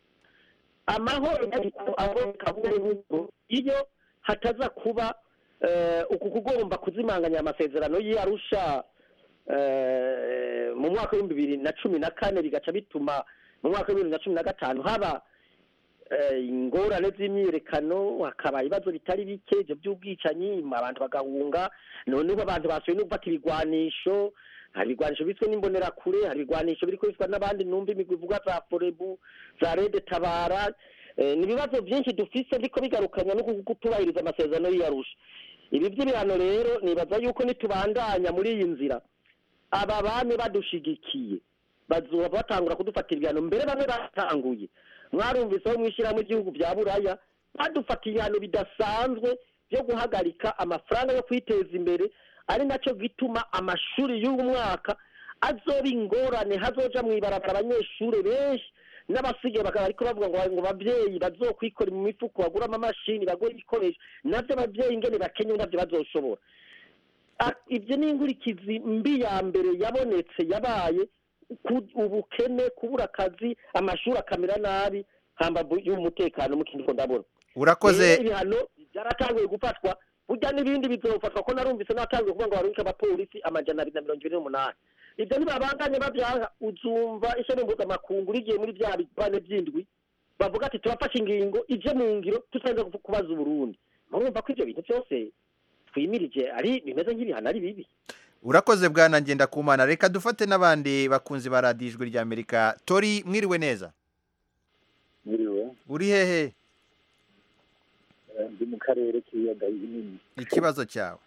amahoro ariko aboneka buhoro iyo hataza kuba eh, uku kugomba kuzimanganya amasezerano y'arusha eh, mu mwaka w'ibihumbi bibiri na cumi na kane bigaca bituma mu mwaka w'ibihumbi bibiri na cumi na gatanu haba eh, ingorane z'imyiyerekano hakaba ibibazo bitari bike ibyo by'ubwicanyi abantu bagahunga noneho abantu basuye no gufata ibigwanisho hari ibigwanisho biswe n'imbonerakure hari ibigwanisho biri kubiswa n'abandi numva imigwi ivuga za forebu za rede tabara Eh, ni ibibazo byinshi dufise ariko bigarukanywa no kutubahiriza amasezerano y'iyarusha ibi by'ibihano rero nibaza yuko nitubandanya muri iyi nzira aba bami badushigikiye bazoba batangura kudufatira ibihano mbere bamwe batanguye mwarumviseho mwishyiramo igihugu bya buraya badufatiye ibihano bidasanzwe byo guhagarika amafaranga yo kwiteza imbere ari nacyo gituma amashuri y'uyu mwaka azoba ingorane hazoja mu ibarabara abanyeshuri benshi n'abasigaye bakaba ariko bavuga ngo ngo ababyeyi bazokwikora mu mifuko baguramo amamashini bagure ibikoresho nabyo ababyeyi ingene bakenye nabyo bazoshobora Ah, ibyo ni inkurikizi mbi ya mbere yabonetse yabaye ku- ubukene kubura akazi amashuri akamera nabi hambavu y'umutekano mu kindi ko ndabona urakoze Rero ibihano byaratanguye gufatwa burya n'ibindi bizofatwa ko narumvise natanguye kuvuga ngo barungike abapolisi amajana abiri na mirongo ibiri n'umunani ibyo ntibabanganye babyaha uzumva ishami mpuzamakungu rigiye muri bya bipande by'indwi bavuga ati turafashe ingingo ije mu ngiro tutarinze kubaza uburundi murumva ko ibyo bintu byose twimirije ari bimeze nk'ibihano ari bibi urakoze bwana ngendakumana reka dufate n'abandi bakunzi ba radiyo ijwi ry'amerika tori mwiriwe neza mwiriwe uri hehe Eh, ndi mu karere k'ibiyaga binini ikibazo cyawe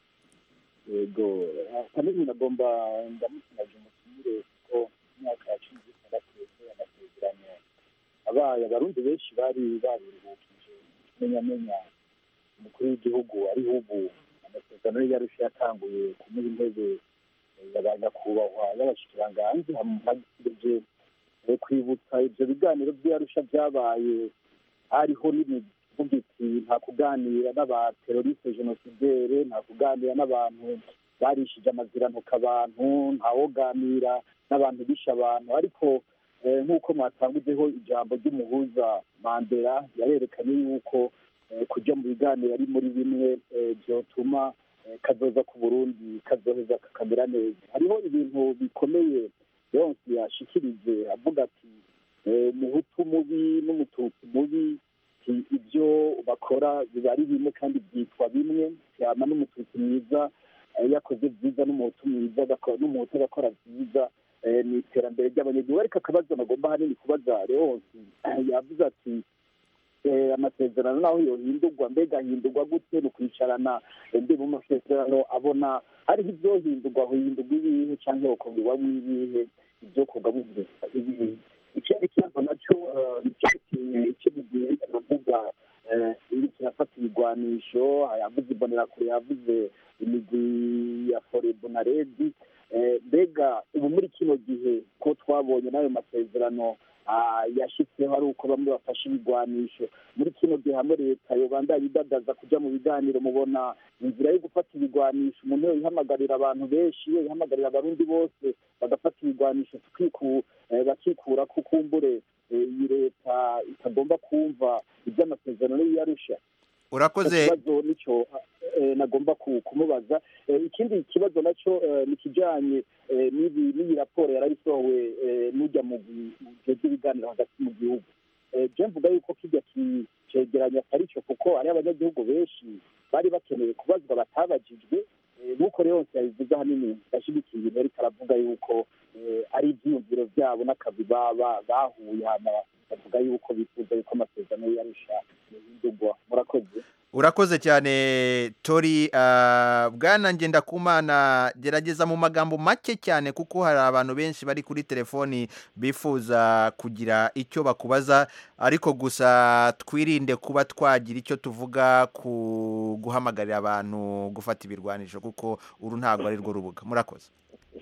yego ahanini nagomba ndamutumaje umutumire kuko mu myaka ya cumi n'itandatu yasohoye amasezerano abaye abarundi benshi bari babiruhukije ikimenyamenya umukuru w'igihugu ariho ubu amasezerano ye yarusha yatanguye kumuha intebe eh, ya nyakubahwa y'abashikiranganji hamaze kwibutsa ivyo biganiro vy'arusha vyabaye hariho n'imivuga iti nta kuganira n'abateroriste genosidere nta kuganira n'abantu barishije amazirantoka abantu ntawoganira n'abantu bishe abantu ariko eh, nk'uko mwatangujeho ijambo ry'umuhuza mandela yarerekanye yuko eh, kuja mu biganiro ari muri bimwe eh, vyotuma eh, kazoza ku burundi kazoheza kakamera neza hariho ibintu bikomeye yonse yashikirije avuga ati eh, umuhutu mubi n'umututsi mubi ati ibyo bakora biba ari bimwe kandi byitwa bimwe yama n'umututsi mwiza eh, yakoze byiza n'umuhutu mwiza agakora- n'umuhutu agakora byiza eh, ni iterambere ry'abanyagihugu ariko akabazo nagomba hanini kubaza rehose yavuze ati eh, amasezerano naho yohindurwa mbega ahindurwa gute ni ukwicarana eh, ndi mu masezerano abona hariho ibyohindurwa hindurwa ibihe cyangwa hokongerwamo ibihe ibyo kugamo ibihe ikindi kibazo nacyo eh, nicyerekeye icyo gihe aravuga eh, iyo kirafata ibigwanisho yavuze imbonerakure yavuze imigwi ya forebu na redi Eh, mbega ubu muri kino gihe ko twabonye n'ayo masezerano ah, yashitseho ari uko bamwe bafashe ibigwanisho muri kino gihe hamwe leta yobandanya idadaza kuja mu biganiro mubona inzira yo gufata ibigwanisho umuntu yo ihamagarira abantu benshi yo ihamagarira abarundi bose bagafata ibigwanisho tukiku eh, bakikura ko kumbure eh, iyi leta itagomba kumva iby'amasezerano y'iyarusha urakoze ikibazo nicyo eh, nagomba ku- kumubaza Eh, ikindi kibazo nacyo eh, ni kijanye eh, n'ibi- n'iyi raporo yarayisohowe eh, n'ujya mu gihe by'ibiganiro hagati mu gihugu Eh, je mvuga yuko kijya ki- cegeranya atari cyo kuko hariho abanyagihugu benshi bari bakeneye kubazwa batabajijwe Eh, nk'uko rero yabivuze ahanini yashyigikiye ibintu ariko aravuga yuko eh, ari ibyiyumviro byabo n'akazi baba bahuye hama bavuga yuko bifuza yuko amasezerano yarusha yahindurwa murakoze urakoze cyane tori ah, bwana ngendakumana gerageza mu magambo make cyane kuko hari abantu benshi bari kuri telefoni bifuza kugira icyo bakubaza ariko gusa twirinde kuba twagira icyo tuvuga ku guhamagarira abantu gufata ibirwanisho kuko uru ntabwo ari rwo rubuga murakoze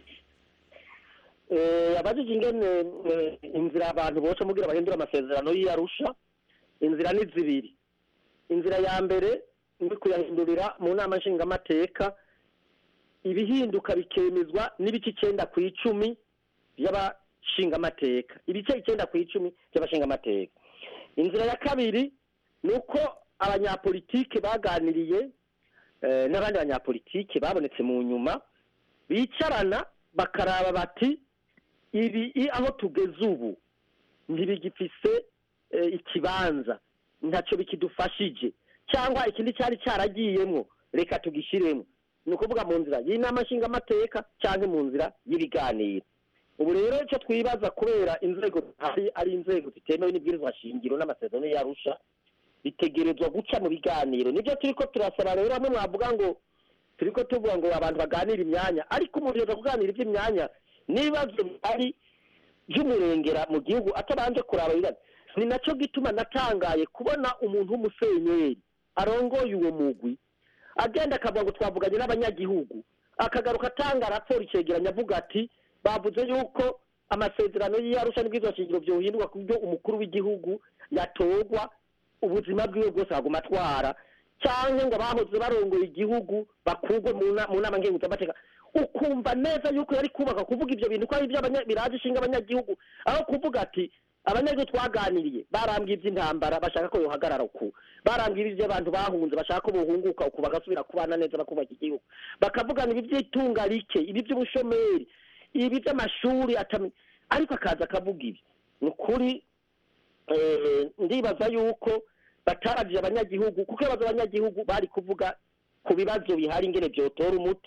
Eh, abajije ingene eh, inzira abantu bose mugira bahindura amasezerano y'iyarusha inzira ni zibiri inzira ya mbere ni kuyahindurira mu nama nshingamateka ibihinduka bikemezwa n'ibice icyenda ku icumi by'abashingamateka ibice icyenda ku icumi by'abashingamateka inzira ya kabiri ni uko abanyapolitike baganiriye eh, n'abandi banyapolitike babonetse mu nyuma bicarana bakaraba bati ibi i- aho tugeze ubu ntibigifise eh, ikibanza ntacyo bikidufashije cyangwa ikindi cyari cyaragiyemwo reka tugishyiremo ni ukuvuga mu nzira y'inama nshingamateka cyangwa mu nzira y'ibiganiro ubu rero icyo twibaza kubera inzego zihari ari inzego zitemewe n'ibwirizwa shingiro n'amasezerano yarusha bitegerezwa guca mu biganiro nibyo turi ko turasaba rero bamwe mwavuga ngo turi ko tuvuga ngo abantu baganira imyanya ariko umuntu yoza kuganira iby'imyanya n'ibibazo bihari by'umurengera mu gihugu atabanje kuraba ibibazo ni nacyo gituma natangaye kubona umuntu w'umusenyeri arongoye uwo mugwi agenda akavuga ngo twavuganye n'abanyagihugu akagaruka atanga raporo icyegeranyo avuga ati bavuze yuko amasezerano y'iyarusha n'ubwiza shingiro byohindurwa ku buryo umukuru w'igihugu yatorwa ubuzima bwiwe bwose aguma atwara cyangwa ngo abahoze barongoye igihugu bakurwe mu na- mu nama ngenguzamateka ukumva neza yuko yari kubaka kuvuga ibyo bintu ko ari ibyo abanya- biraje ishinga abanyagihugu aho kuvuga ati abanyagihugu twaganiriye barambwiye iby'intambara bashaka ko yohagarara uku barambwiye iby'abantu bahunze bashaka ko bohunguka uku bagasubira kubana neza bakubaka igihugu bakavugana ibi by'itunga rike ibi by'ubushomeri ibi by'amashuri atami ariko akaza akavuga ibi ni ukuri eh, ndibaza yuko batarabye abanyagihugu kuko ibibazo abanyagihugu bari kuvuga ku bibazo bihari ingene byotora umuti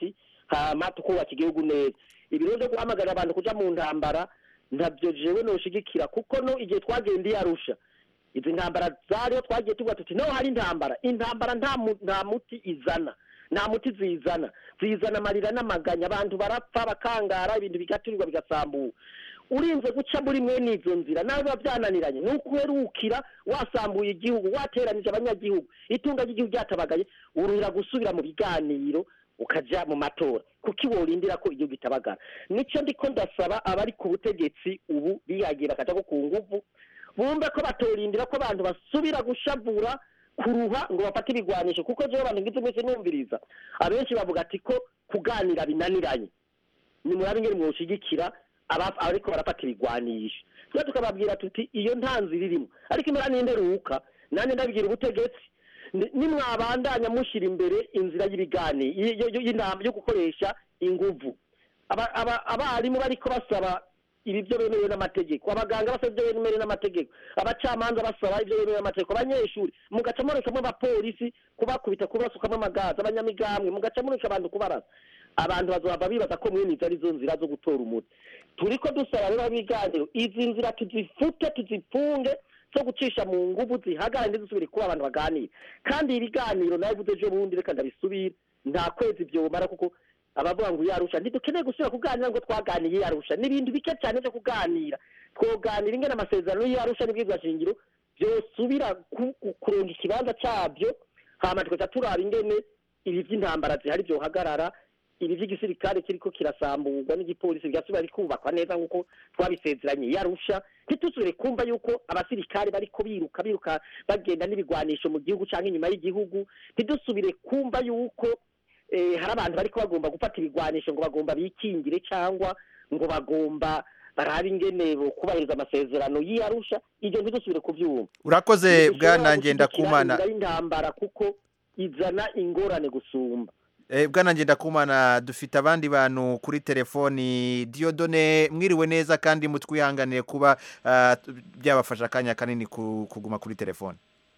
hama tukubaka igihugu neza ibiro byo guhamagarira abantu kuja mu ntambara ntabyo jewe noshigikira kuko no igihe twagendeye arusha izi ntambara zariho twagiye tuvuga tuti no hari intambara intambara nta mu- nta muti izana nta muti zizana zizana amarira n'amaganya abantu barapfa bakangara ibintu bigaturirwa bigasambuka urinze guca muri mwene izo nzira nawe biba byananiranye ni ukuherukira wasambuye igihugu wateranije abanyagihugu itunga ry'igihugu ryatabagaye uruhira gusubira mu biganiro ukaja mu matora kuko iworindira ko igihugu itabagara nico ndiko ndasaba abari ku butegetsi ubu bihagiye bakaja ko ku nguvu bumve ko batorindira ko abantu basubira gushavura kuruha ngo bafate ibigwanisho kuko jewe abantu ngize mwese numviriza abenshi bavuga ati ko kuganira binaniranye ni murabe ingene mwoshigikira aba- ariko barafata ibigwanisho twe tukababwira tuti iyo nta nzira irimo ariko imera n'inderuka nanjye ndabwira ubutegetsi ni- nimwabandanya mushyira imbere inzira y'ibiganiro y- y- y'inama yo gukoresha inguvu Aba- aba- abarimu bariko basaba ibi byo bemerewe n'amategeko abaganga basaba ibyo bemerewe n'amategeko abacamanza basaba ibyo bemerewe n'amategeko abanyeshuri mugaca murekamo abapolisi kubakubita kubasukamo amagazi abanyamigambwe mugaca mureka abantu kubarasa abantu bazohava bibaza ko mwene izo arizo nzira zo gutora umuti turiko dusaba rero ibiganiro izi nzira tuzifute tuzifunge zo gucisha mu nguvu zihagarare ntizisubire kuba abantu baganira kandi ibiganiro nawe vuze ejo bundi reka ndabisubire nta kwezi vyomara kuko abavuga ngo yarusha ntidukeneye gusubira kuganira ngo twaganiye yarusha n'ibintu bike cyane byo kuganira twoganira ingene amasezerano yarusha n'ibwirwa shingiro vyosubira ku- ku- kuronga ikibanza cabyo hama tukaca turaba ingene ibi vy'intambara zihari vyohagarara ibi vy'igisirikare kiriko kirasamburwa n'igipolisi bigasubira bikubakwa neza nk'uko twabisezeranye yarusha ntitusubire kumva yuko abasirikare bariko biruka biruka bagenda n'ibigwanisho mu gihugu canke inyuma y'igihugu ntidusubire kumva yuko eh, hari abantu bariko bagomba gufata ibigwanisho ngo bagomba bikingire cyangwa ngo bagomba barabe ingene kubahiriza amasezerano y'iyarusha ibyo ntidusubire kuvyumva urakoze bwana Ntidushobora ngendakumana gushyigikira inzira y'intambara kuko izana ingorane gusumba Eh, bwana ngendakumana dufite abandi bantu kuri telefoni diodone mwiriwe neza kandi mutwihanganire kuba ah, t- byabafasha akanya kanini ku- kuguma kuri telefoni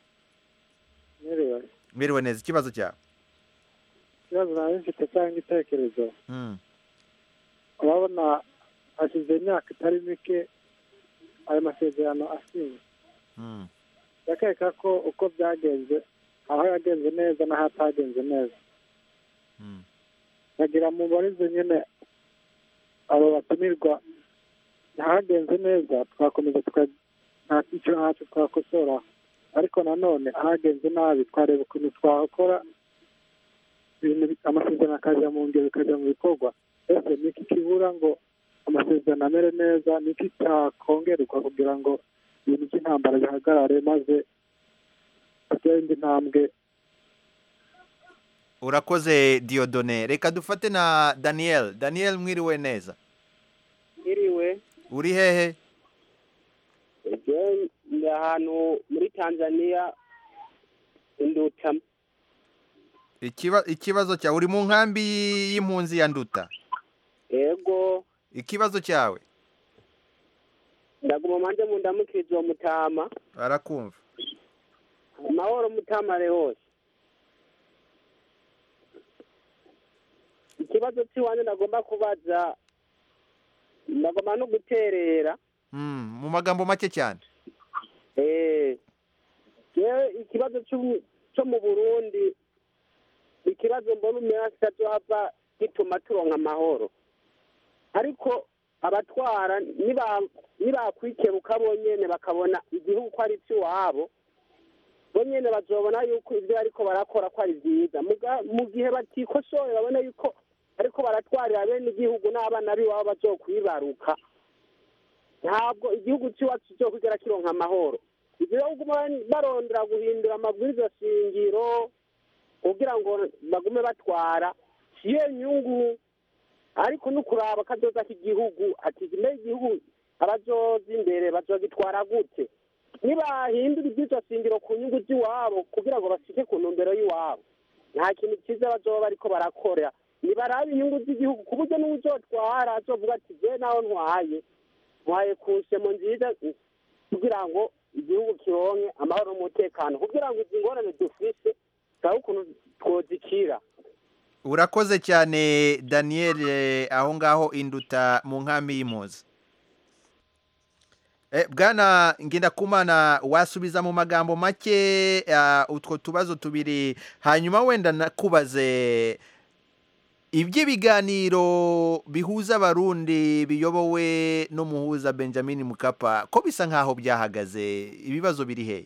mwiriwe mwiriwe neza ikibazo cyawe ikibazo nawe mfite cyangwa igitekerezo Mm, urabona hashize imyaka itari mike ayo masezerano asinywe mm. ndakeka ko uko byagenze aho yagenze neza n'aho atagenze neza bagira mu barizo nyine abo batumirwa ahagenze neza twakomeza tuka nta icyo ntacyo twakosora ariko nanone ahagenze nabi twareba ukuntu twakora ibintu bi- amasezerano akajya mu ngero bikajya mu bikorwa ese ni iki kibura ngo amasezerano amere neza ni iki cyakongerwa kugira ngo ibintu by'intambara bihagarare maze hatere indi ntambwe urakoze diodone reka dufate na daniel daniel mwiriwe neza iriwe uri hehe je ndi ahantu muri tanzania induta Ikiba- ikibazo cyawe uri mu nkambi y'impunzi ya nduta ego ikibazo cyawe ndaguma manje mu ndamukirizo wa mutama barakumva amahoro mutamare hose ikibazo cy'iwanjye ndagomba kubaza ndagomba no guterera Mm, mu magambo make cyane Eh, jewe ikibazo cy'u- cyo mu burundi ikibazo mbona umera kitazohava gituma turonka amahoro ariko abatwara niba- nibakwikebuka bonyene bakabona igihugu ko ari icy'iwabo bonyene bazobona yuko ibyo bariko barakora ko ari byiza Muga- mu gihe batikosoye babona yuko ariko baratwarira bene igihugu n'abana b'iwabo bazokwibaruka ntabwo igihugu cy'iwacu cyo kugera kironka amahoro igihugu barondera guhindura amabwiriza shingiro kugira ngo bagume batwara siyo nyungu ariko no kuraba kazoza k'igihugu ati nyuma y'igihugu abazoza imbere bazogitwara gute nibahindura iby'izo shingiro ku nyungu z'iwabo kugira ngo bashike ku ntumbero y'iwabo nta kintu cyiza bazoba bariko barakora nibarabe inyungu z'igihugu ku buryo n'uzotwara azovuga ati je naho ntwaye ntwaye ku nsemo nziza kugira ngo igihugu kironke amahoro n'umutekano kugira ngo izi ngorane dufise turabe ukuntu twozikira urakoze cyane daniel eh, aho ngaho induta mu nkambi y'impuzi Eh, bwana ngendakumana wasubiza mu magambo make ah, utwo tubazo tubiri hanyuma wenda nakubaze iby'ibiganiro bihuza abarundi biyobowe n'umuhuza benjamin mukapa ko bisa nk'aho byahagaze ibibazo biri hehe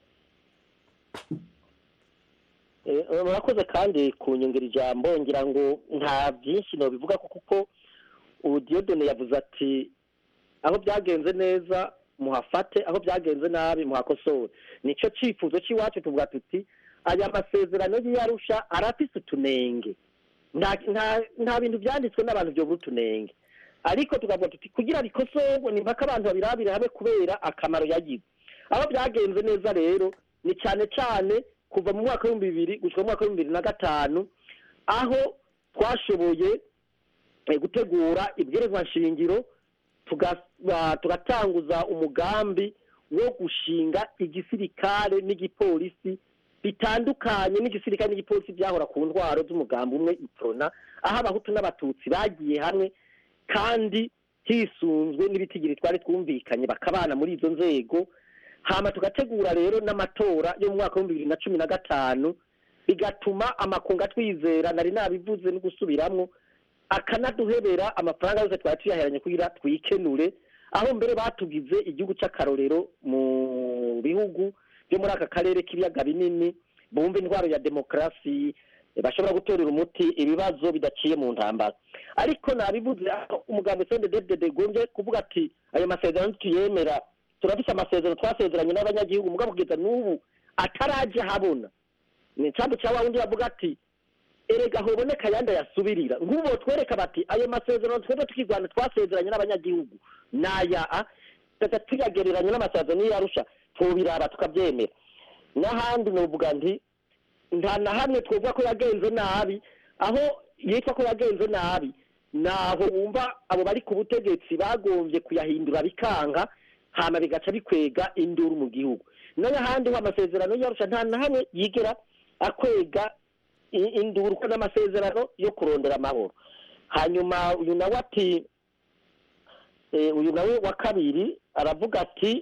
Eh, murakoze kandi kunyongera ijambo ngira ngo nta byinshi nobivuga ko kuko ubu Dieudonne yavuze ati aho byagenze neza muhafate aho byagenze nabi muhakosore nicyo cyifuzo cy'iwacu tuvuga tuti aya masezerano y'iyarusha arafise utunenge nta nta- nta bintu byanditswe n'abantu byobura utunenge ariko tukavuga tuti kugira bikosorwe ni mpaka abantu babirabire hamwe kubera akamaro yagize aho byagenze neza rero ni cyane cyane kuva mu mwaka w'ibihumbi bibiri gushyira mu mwaka w'ibihumbi bibiri na gatanu aho twashoboye eh, gutegura ibwirizwa nshingiro tuga- ba- tugatanguza umugambi wo gushinga igisirikare n'igipolisi bitandukanye n'igisirikare n'igipolisi byahora ku ntwaro z'umugambi umwe iprona aho abahutu n'abatutsi bagiye hamwe kandi hisunzwe n'ibitigiri twari twumvikanye bakabana muri izo nzego hama tugategura rero n'amatora yo mu mwaka w'ibihumbi bibiri na cumi na gatanu bigatuma amakungu atwizera nari nabivuze no gusubiramwo akanaduhebera amafaranga yose twari tuyaheranye kugira twikenure aho mbere batugize igihugu cy'akarorero mu bihugu byo muri aka karere k'ibiyaga binini bumva intwaro ya demokarasi bashobora gutorera umuti ibibazo bidaciye mu ntambara ariko nabivuze aho umugambi sende dedede gombye kuvuga ati ayo masezerano tuyemera turafise amasezerano twasezeranye n'abanyagihugu mugabo kugeza n'ubu ataraje habona ni icambu cya wa wundi bavuga ati erega hoboneka ayandi ayasubirira nk'ubu twereka bati ayo masezerano twebwe tukigwana twasezeranye n'abanyagihugu naya a tugaca tuyagereranya n'amasezerano y'iyarusha twobiraba tukabyemera n'ahandi novuga nti nta na hamwe twovuga ko yagenze nabi aho yitwa ko yagenze nabi naho wumva abo bari ku butegetsi bagombye kuyahindura bikanga hama bigaca bikwega induru mu gihugu n'ahandi ho amasezerano y'iyarusha nta na hamwe yigera akwega i- induru ko n'amasezerano yo kurondera amahoro hanyuma uyu nawe ati eh, uyu nawe wa kabiri aravuga ati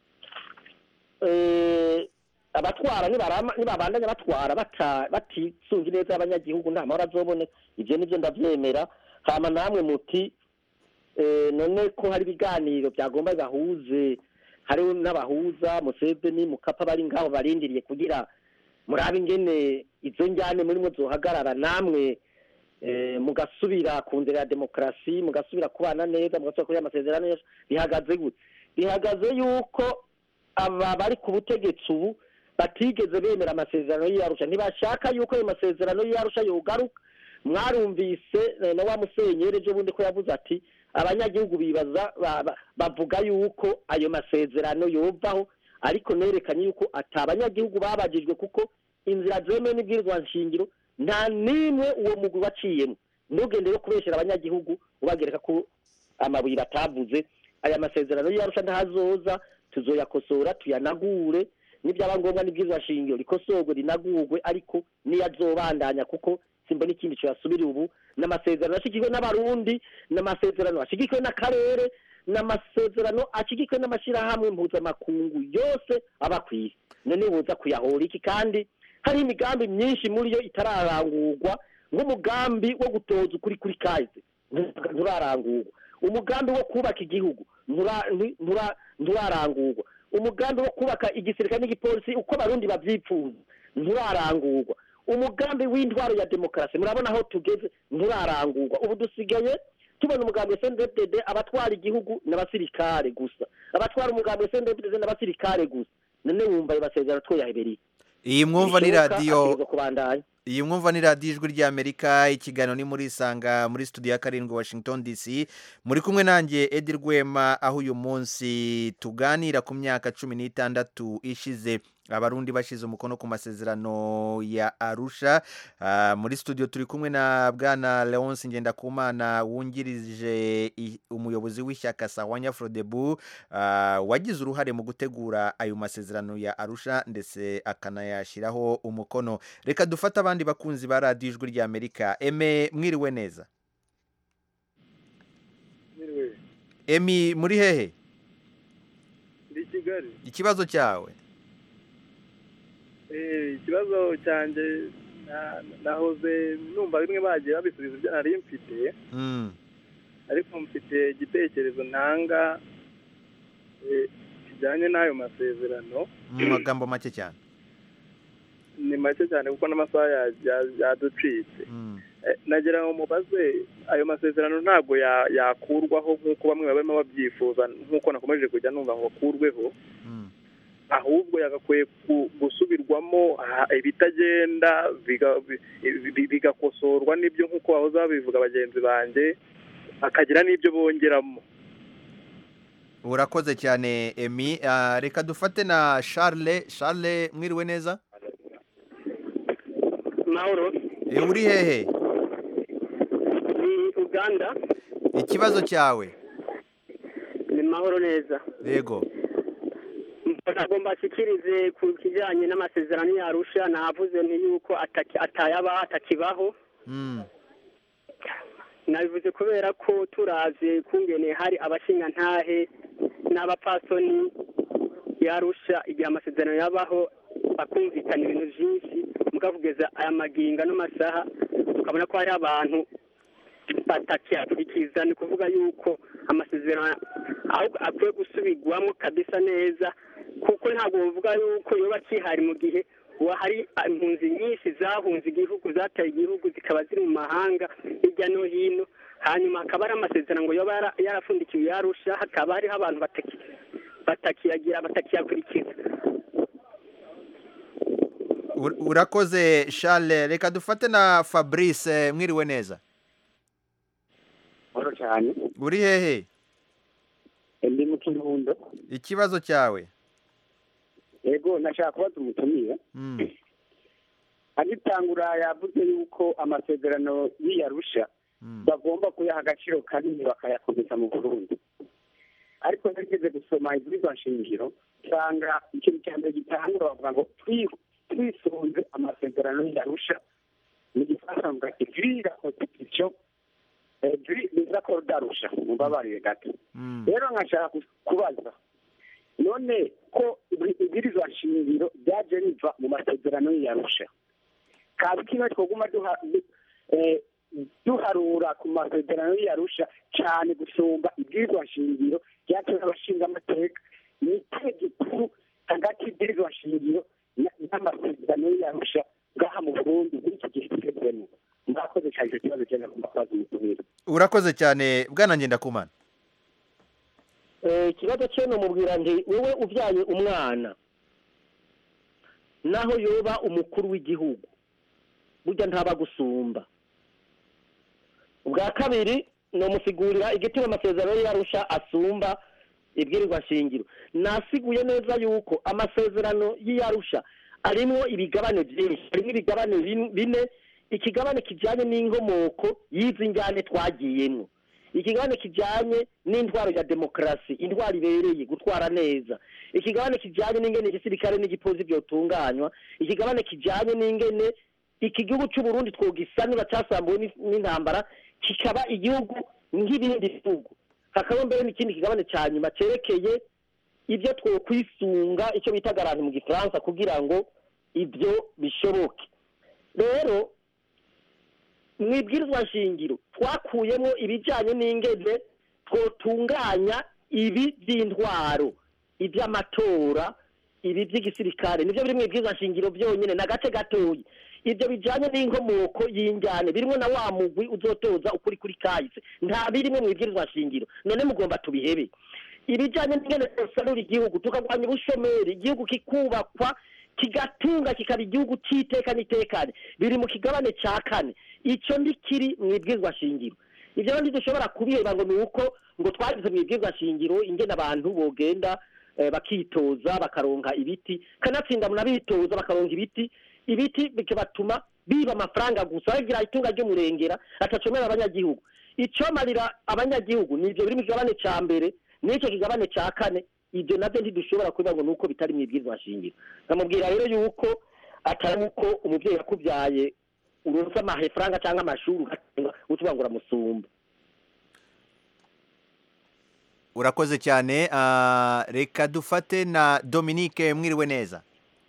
eh, abatwara nibarama- nibabandanya batwara bata- batisunga ineza y'abanyagihugu nta mahoro azoboneka ibyo nibyo ndabyemera hama namwe muti eh, none ko hari ibiganiro byagomba gahuze hariho n'abahuza museveni mukapa bari ngaho barindiriye kugira murabe ingene izo njyane murimo zohagarara namwe eh, mugasubira ku nzira ya demokarasi mugasubira kubana neza mugasubira kuri amasezerano yose bihagaze gute bihagaze yuko aba bari ku butegetsi ubu batigeze bemera amasezerano y'iyarusha ntibashaka yuko ayo masezerano y'iyarusha yogaruka mwarumvise eh, na wa musenyeri ejo bundi ko yavuze ati abanyagihugu bibaza ba- ba- bavuga yuko ayo masezerano yovaho ariko nerekanye yuko ati abanyagihugu babajijwe kuko inzira zemewe n'ibwirizwa nshingiro nta n'imwe uwo mugwi waciyemo ntugende yo kubeshyera abanyagihugu ubagereka ko amabuye batavuze aya masezerano y'iyarusha ntazoza tuzoyakosora tuyanagure nibyaba ngombwa n'ibwirizwa shingiro rikosorwe rinagurwe ariko niyo azobandanya kuko simbona ikindi cyasubira ubu n'amasezerano ashyigikiwe n'abarundi n'amasezerano ashyigikiwe n'akarere n'amasezerano ashyigikiwe n'amashyirahamwe mpuzamakungu yose aba ku isi none buza kuyahora iki kandi hari imigambi myinshi muri yo itararangurwa nk'umugambi wo gutoza ukuri kuri kaze nturarangurwa umugambi wo kubaka igihugu ntura- ntu- ntura- nturarangurwa umugambi wo kubaka igisirikare n'igipolisi uko abarundi babyifuza nturarangurwa umugambi w'intwaro ya demokarasi murabona aho tugeze nturarangurwa ubu dusigaye tubona umugambi wa sndfdd abatwara igihugu n'abasirikare gusa abatwara umugambi wa sndfdd n'abasirikare gusa none wumva ayo masezerano twoyahebereye iyi mwumva ni Bishoboka, radiyo ategerezwa kubandanya iyi mwumva ni radiyo ijwi ry'amerika ikiganiro ni muri isanga muri studio ya karindwi washington dc muri kumwe nanjye edi rwema aho uyu munsi tuganira ku myaka cumi n'itandatu ishize abarundi bashize umukono ku masezerano ya arusha Ah, muri studio turi kumwe na bwana leonce ngendakumana wungirije i- umuyobozi w'ishyaka sawanya frodebu ah, wagize uruhare mu gutegura ayo masezerano ya arusha ndetse akanayashyiraho umukono reka dufate abandi bakunzi ba radiyo ijwi rya amerika eme mwiriwe neza emi muri hehe ndi kigali ikibazo cyawe Eh, ikibazo cyanjye na- nahoze numva bimwe bagiye babisubiza ibyo nari mfite Mm. ariko mfite igitekerezo ntanga eh, kijyanye n'ayo masezerano mu magambo make cyane ni make cyane kuko n'amasaha ya- ya- yaducitse Eh, nagira ngo mubaze ayo masezerano ntabwo ya- yakurwaho nk'uko bamwe barimo babyifuza nk'uko nakomeje kujya numva ngo akurweho ahubwo yagakwiye ku- gusubirwamo ah, ibitagenda biga- bi- bi- bigakosorwa n'ibyo nk'uko bahoze babivuga bagenzi banjye bakagira n'ibyo bongeramo urakoze cyane emi Ah, reka dufate na charles charles mwiriwe neza mahoro Eh, uri hehe ni uganda ikibazo cyawe ni mahoro neza yego ntabwo mbashyikirize ku kijyanye n'amasezerano yarusha navuze nti yuko ataki- atayaba atakibaho Mm. nabivuze kubera ko turazi kungene hari abashingantahe n'abapasoni yarusha igihe amasezerano yabaho bakumvikana ibintu byinshi mukavugeza aya maginga n'amasaha tukabona ko hari abantu batakiyakurikiza ni ukuvuga yuko amasezerano ahubwo akwiye gusubirwamo kabisa neza kuko ntabwo bavuga yuko yoba akihari mu gihe ubu hari impunzi nyinshi zahunze igihugu zataye igihugu zikaba ziri mu mahanga hirya no hino hanyuma hakaba hari amasezerano ngo yoba yara- yarafundikiwe yarusha hakaba hariho abantu bataki- batakiyagira batakiyakurikiza Ur- urakoze charles reka dufate na fabrice mwiriwe neza mahoro cyane uri hehe ndi mu kirundo ikibazo cyawe yego nashaka kubaza umutumire Mm. agitangura yavuze yuko amasezerano y'iyarusha bagomba kuyaha agaciro kanini bakayakomeza mu burundi ariko nageze gusoma ibwirizwa nshingiro usanga ikintu cya mbere gitangura bavuga ngo twi- twisunze amasezerano y'iyarusha mu gifaransa bavuga ati giri la constitution eh, giri les accords d'arusha mumbabarire gato rero nkashaka ku- kubaza none ko ibwi- ibwirizwa nshingiro ryaje riva mu masezerano y'iyarusha kazi kimwe twoguma duha du- eh, duharura ku masezerano y'iyarusha cyane gusumba ibwirizwa nshingiro ryatewe n'abashingamateka ni ikihe gikuru hagati y'ibwirizwa nshingiro na- n'amasezerano y'iyarusha ngaha mu burundi muri iki gihe tugezemo mwakoze cyane icyo kibazo cyenda ku mafazi mutumire urakoze cyane bwana ngendakumana Eh, ikibazo cye numubwira nti wowe ubyaye umwana naho yoba umukuru w'igihugu burya ntaba gusumba ubwa kabiri ni umusigurira igituma amasezerano y'arusha asumba ibwirirwa shingiro nasiguye neza yuko amasezerano y'iyarusha arimo ibigabane byinshi harimo ibigabane bin- bine ikigabane kijyanye n'inkomoko y'izi njyane twagiyemo ikigabane kijyanye n'intwaro ya demokarasi intwaro ibereye gutwara neza ikigabane kijyanye n'ingene igisirikare n'igipolisi byotunganywa ikigabane kijyanye n'ingene iki gihugu cy'u Burundi twogisanura cyasambuwe n'is- n'intambara kikaba igihugu nk'ibindi bihugu hakaba mbere n'ikindi kigabane cya nyuma cyerekeye ibyo twokwisunga icyo bita garanti mu gifaransa kugira ngo ibyo bishoboke rero mu ibwirizwa nshingiro twakuyemo ibijyanye n'ingene twotunganya ibi by'intwaro iby'amatora ibi by'igisirikare nibyo biri mu ibwirizwa nshingiro byonyine ni agace gatoya ibyo bijyanye n'inkomoko y'injyane birimo na wa mugwi uzotoza ukuri kuri kahise nta birimo mu ibwirizwa nshingiro none mugomba tubihebe ibijyanye n'ingene dusanura igihugu tukarwanya ubushomeri igihugu kikubakwa kigatunga kikaba igihugu cy'iteka n'itekane biri mu kigabane cya kane icyo kiri mu ibwirizwa shingiro ibyo rero ntidushobora kubiheba ngo ni uko ngo twagize mu ibwirizwa shingiro ingene abantu bogenda eh, bakitoza bakaronka ibiti kanatsinda munabitoza bakaronka ibiti ibiti bikabatuma biba amafaranga gusa bagira itunga ry'umurengera atacomera abanyagihugu icomarira abanyagihugu ni ivyo biri mu kigabane ca mbere n'icyo kigabane ca kane ibyo navyo ntidushobora kubivuga ngo nuko bitari mu ibwirizwa shingiro nkamubwira rero yuko atari uko umuvyeyi yakuvyaye uronse amafaranga cyangwa amashuri ugatunga utuvuga ngo uramusumba urakoze cyane ah, reka dufate na dominique mwiriwe neza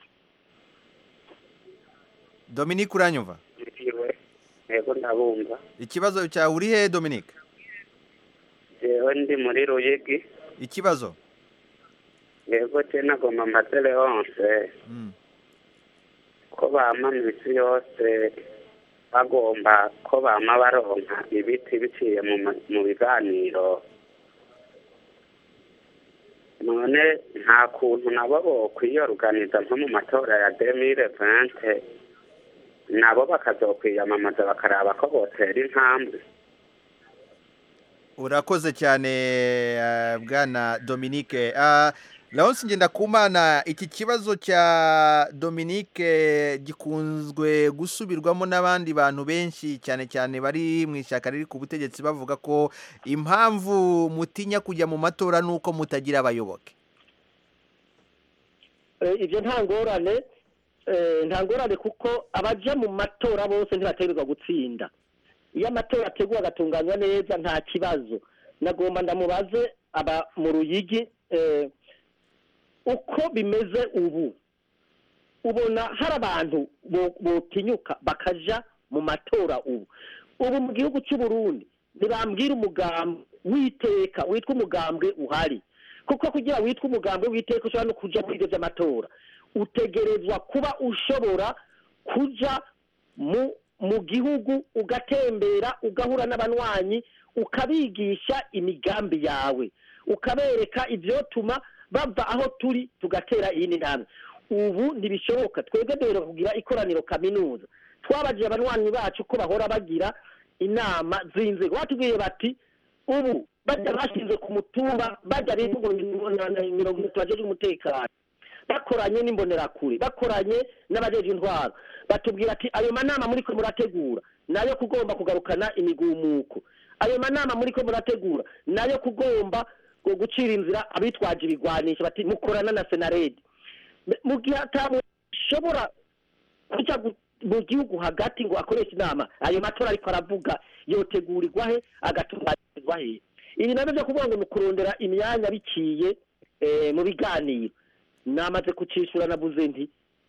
dominique uranyumva Iwe, yego ndabumva ikibazo cyawe uri he dominique jewe ndi muri ruyigi ikibazo yego je nagomba mbaze leonse Mm. ko bama misi yose bagomba ko bama baronka ibiti biciye mu ma- mu biganiro none nta kuntu nabo bokwiyoruganiza nko mu matora ya demire vente nabo bakazokwiyamamaza bakaraba ko botera intambwe urakoze cyane ah, bwana dominique Ah, Leonce Ngendakumana iki kibazo cya dominique gikunzwe gusubirwamo n'abandi bantu benshi cyane cyane bari mu ishyaka riri ku butegetsi bavuga ko impamvu mutinya kujya mu matora ni uko mutagira abayoboke Eh, ibyo nta ngorane eh, nta ngorane kuko abaja mu matora bose ntibategerezwa gutsinda iyo amatora ateguwe agatunganywa neza nta kibazo nagomba ndamubaze aba mu ruyigi eh, uko bimeze ubu ubona hari abantu bo- botinyuka bakaja mu matora ubu ubu mu gihugu cy'u Burundi ntibambwira umugambi w'iteka witwa umugambwe uhari kuko kugira witwa umugambwe w'iteka ushobora no kuja muri ibyo by'amatora utegerezwa kuba ushobora kuja mu mu gihugu ugatembera ugahura n'abanywanyi ukabigisha imigambi yawe ukabereka ibyotuma bava aho turi tugatera iyindi ntambwe ubu ntibishoboka twebwe duhera kugira ikoraniro kaminuza twabajije abanywanyi bacu ko bahora bagira inama z'inzego batubwiye bati ubu bajya bashinze ku mutumba bajya bivuga mirongo itatu bajejwe umutekano bakoranye n'imbonerakure bakoranye n'abajeje intwaro batubwira ati ayo manama muri ko murategura nayo kugomba kugarukana imigumuko ayo manama muri ko murategura nayo kugomba ngo gucira inzira abitwaje ibigwanisho bati mukorana na senaredi mu gihe atamushobora kuja gu- mu gihugu hagati ngo akoreshe inama ayo matora ariko aravuga yotegurirwa he agatunganyirizwa he ibi nabyo byo kuvuga ngo ni ukurondera imyanya biciye eh, mu biganiro namaze kucishura navuze nti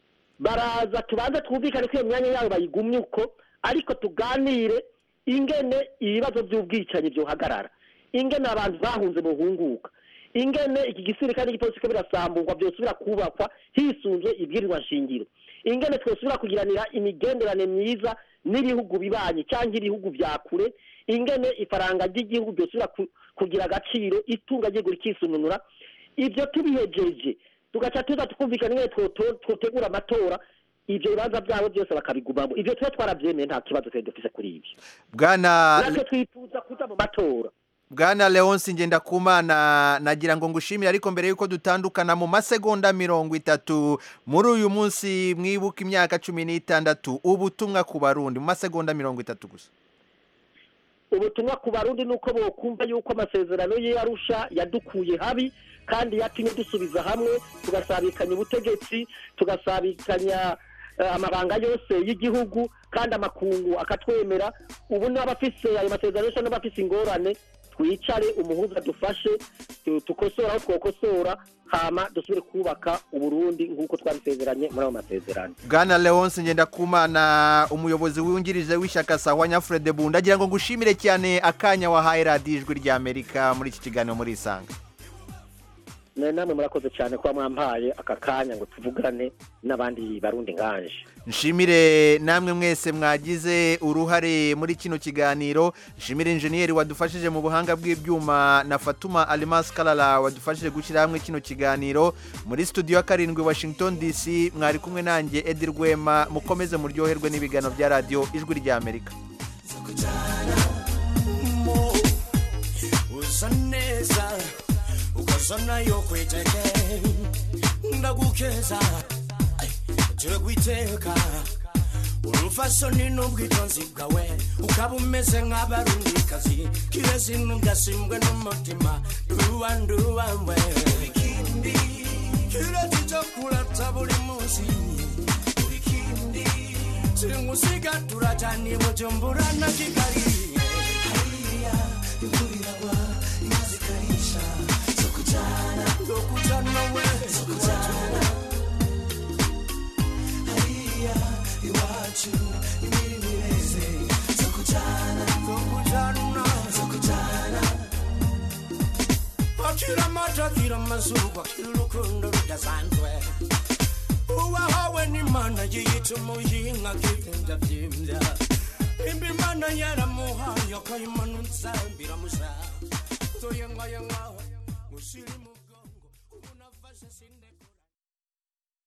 baraza tubanze twumvikane ko iyo myanya yabo bayigumye uko ariko tuganire ingene ibibazo by'ubwicanyi byohagarara ingene abantu bahunze buhunguka ingene iki gisirikare n'igipolisi ko birasamburwa byosubira kubakwa hisunzwe ibwirizwa nshingiro ingene twosubira kugiranira imigenderanire myiza n'ibihugu bibanyi cyangwa ibihugu bya kure ingene ifaranga ry'igihugu byosubira ku- kugira agaciro itunga ry'igihugu rikisununura ibyo tubihejeje tugaca tuza tukumvikana ingene twoto- twotegura amatora ibyo bibanza byabo byose bakabigumamo ibyo tuba twarabyemeye nta kibazo twari dufise kuri ibyo bwana natwe twifuza kuja mu matora bwana leonce ngendakumana nagira ngo ngushimire ariko mbere y'uko dutandukana mu masegonda mirongo itatu muri uyu munsi mwibuka imyaka cumi n'itandatu ubutumwa ku barundi mu masegonda mirongo itatu gusa ubutumwa ku barundi ni uko bokumva yuko amasezerano ye yarusha yadukuye habi kandi yatumye dusubiza hamwe tugasabikanya ubutegetsi tugasabikanya eh, amabanga yose y'igihugu kandi amakungu akatwemera ubu n'abafise ayo masezerano yose n'abafise ingorane twicare umuhuza dufashe tu- tukosora aho twokosora hama dusubire kubaka uburundi nk'uko twabisezeranye muri ayo masezerano bwana leonce ngendakumana umuyobozi wungirije w'ishyaka sawa nyafurede bunda agira ngo ngushimire cyane akanya wahaye radiyo ijwi ry'amerika muri iki kiganiro muri isanga nawe namwe murakoze cyane kuba mwampaye aka kanya ngo tuvugane n'abandi barundi nkanje nshimire namwe mwese mwagize uruhare muri kino kiganiro nshimire injeniyeri wadufashije mu buhanga bw'ibyuma na fatuma alimas karara wadufashije gushyira hamwe kino kiganiro muri studio ya karindwi washington dc mwari kumwe nanjye edi rwema mukomeze muryoherwe n'ibiganiro bya radiyo ijwi ry'amerika usa neza ukoze zona yokwiteke ndagukeza turi kwiteka urufasoni n'ubwitonzi bwawe ukaba umeze nk'abarundikazi kirezi ntugasimbwe n'umutima nduwa nduwawe kirezi cyo kurata buri munsi singusiga turajyana i bujumbura na kigali hariya imvura iragwa inka zikarisha zo kujyana zo kujyana we zo kujyana hariya iwacu imirimo ireze zo kujyana zo kujyana zo kujyana akira amata akira amazuba akira urukundo rudasanzwe uwahawe n'imana yiyita umuyinka akigenda byimbya imba imana yaramuhaye akayimanutsa biramusa toyengayenga musirimu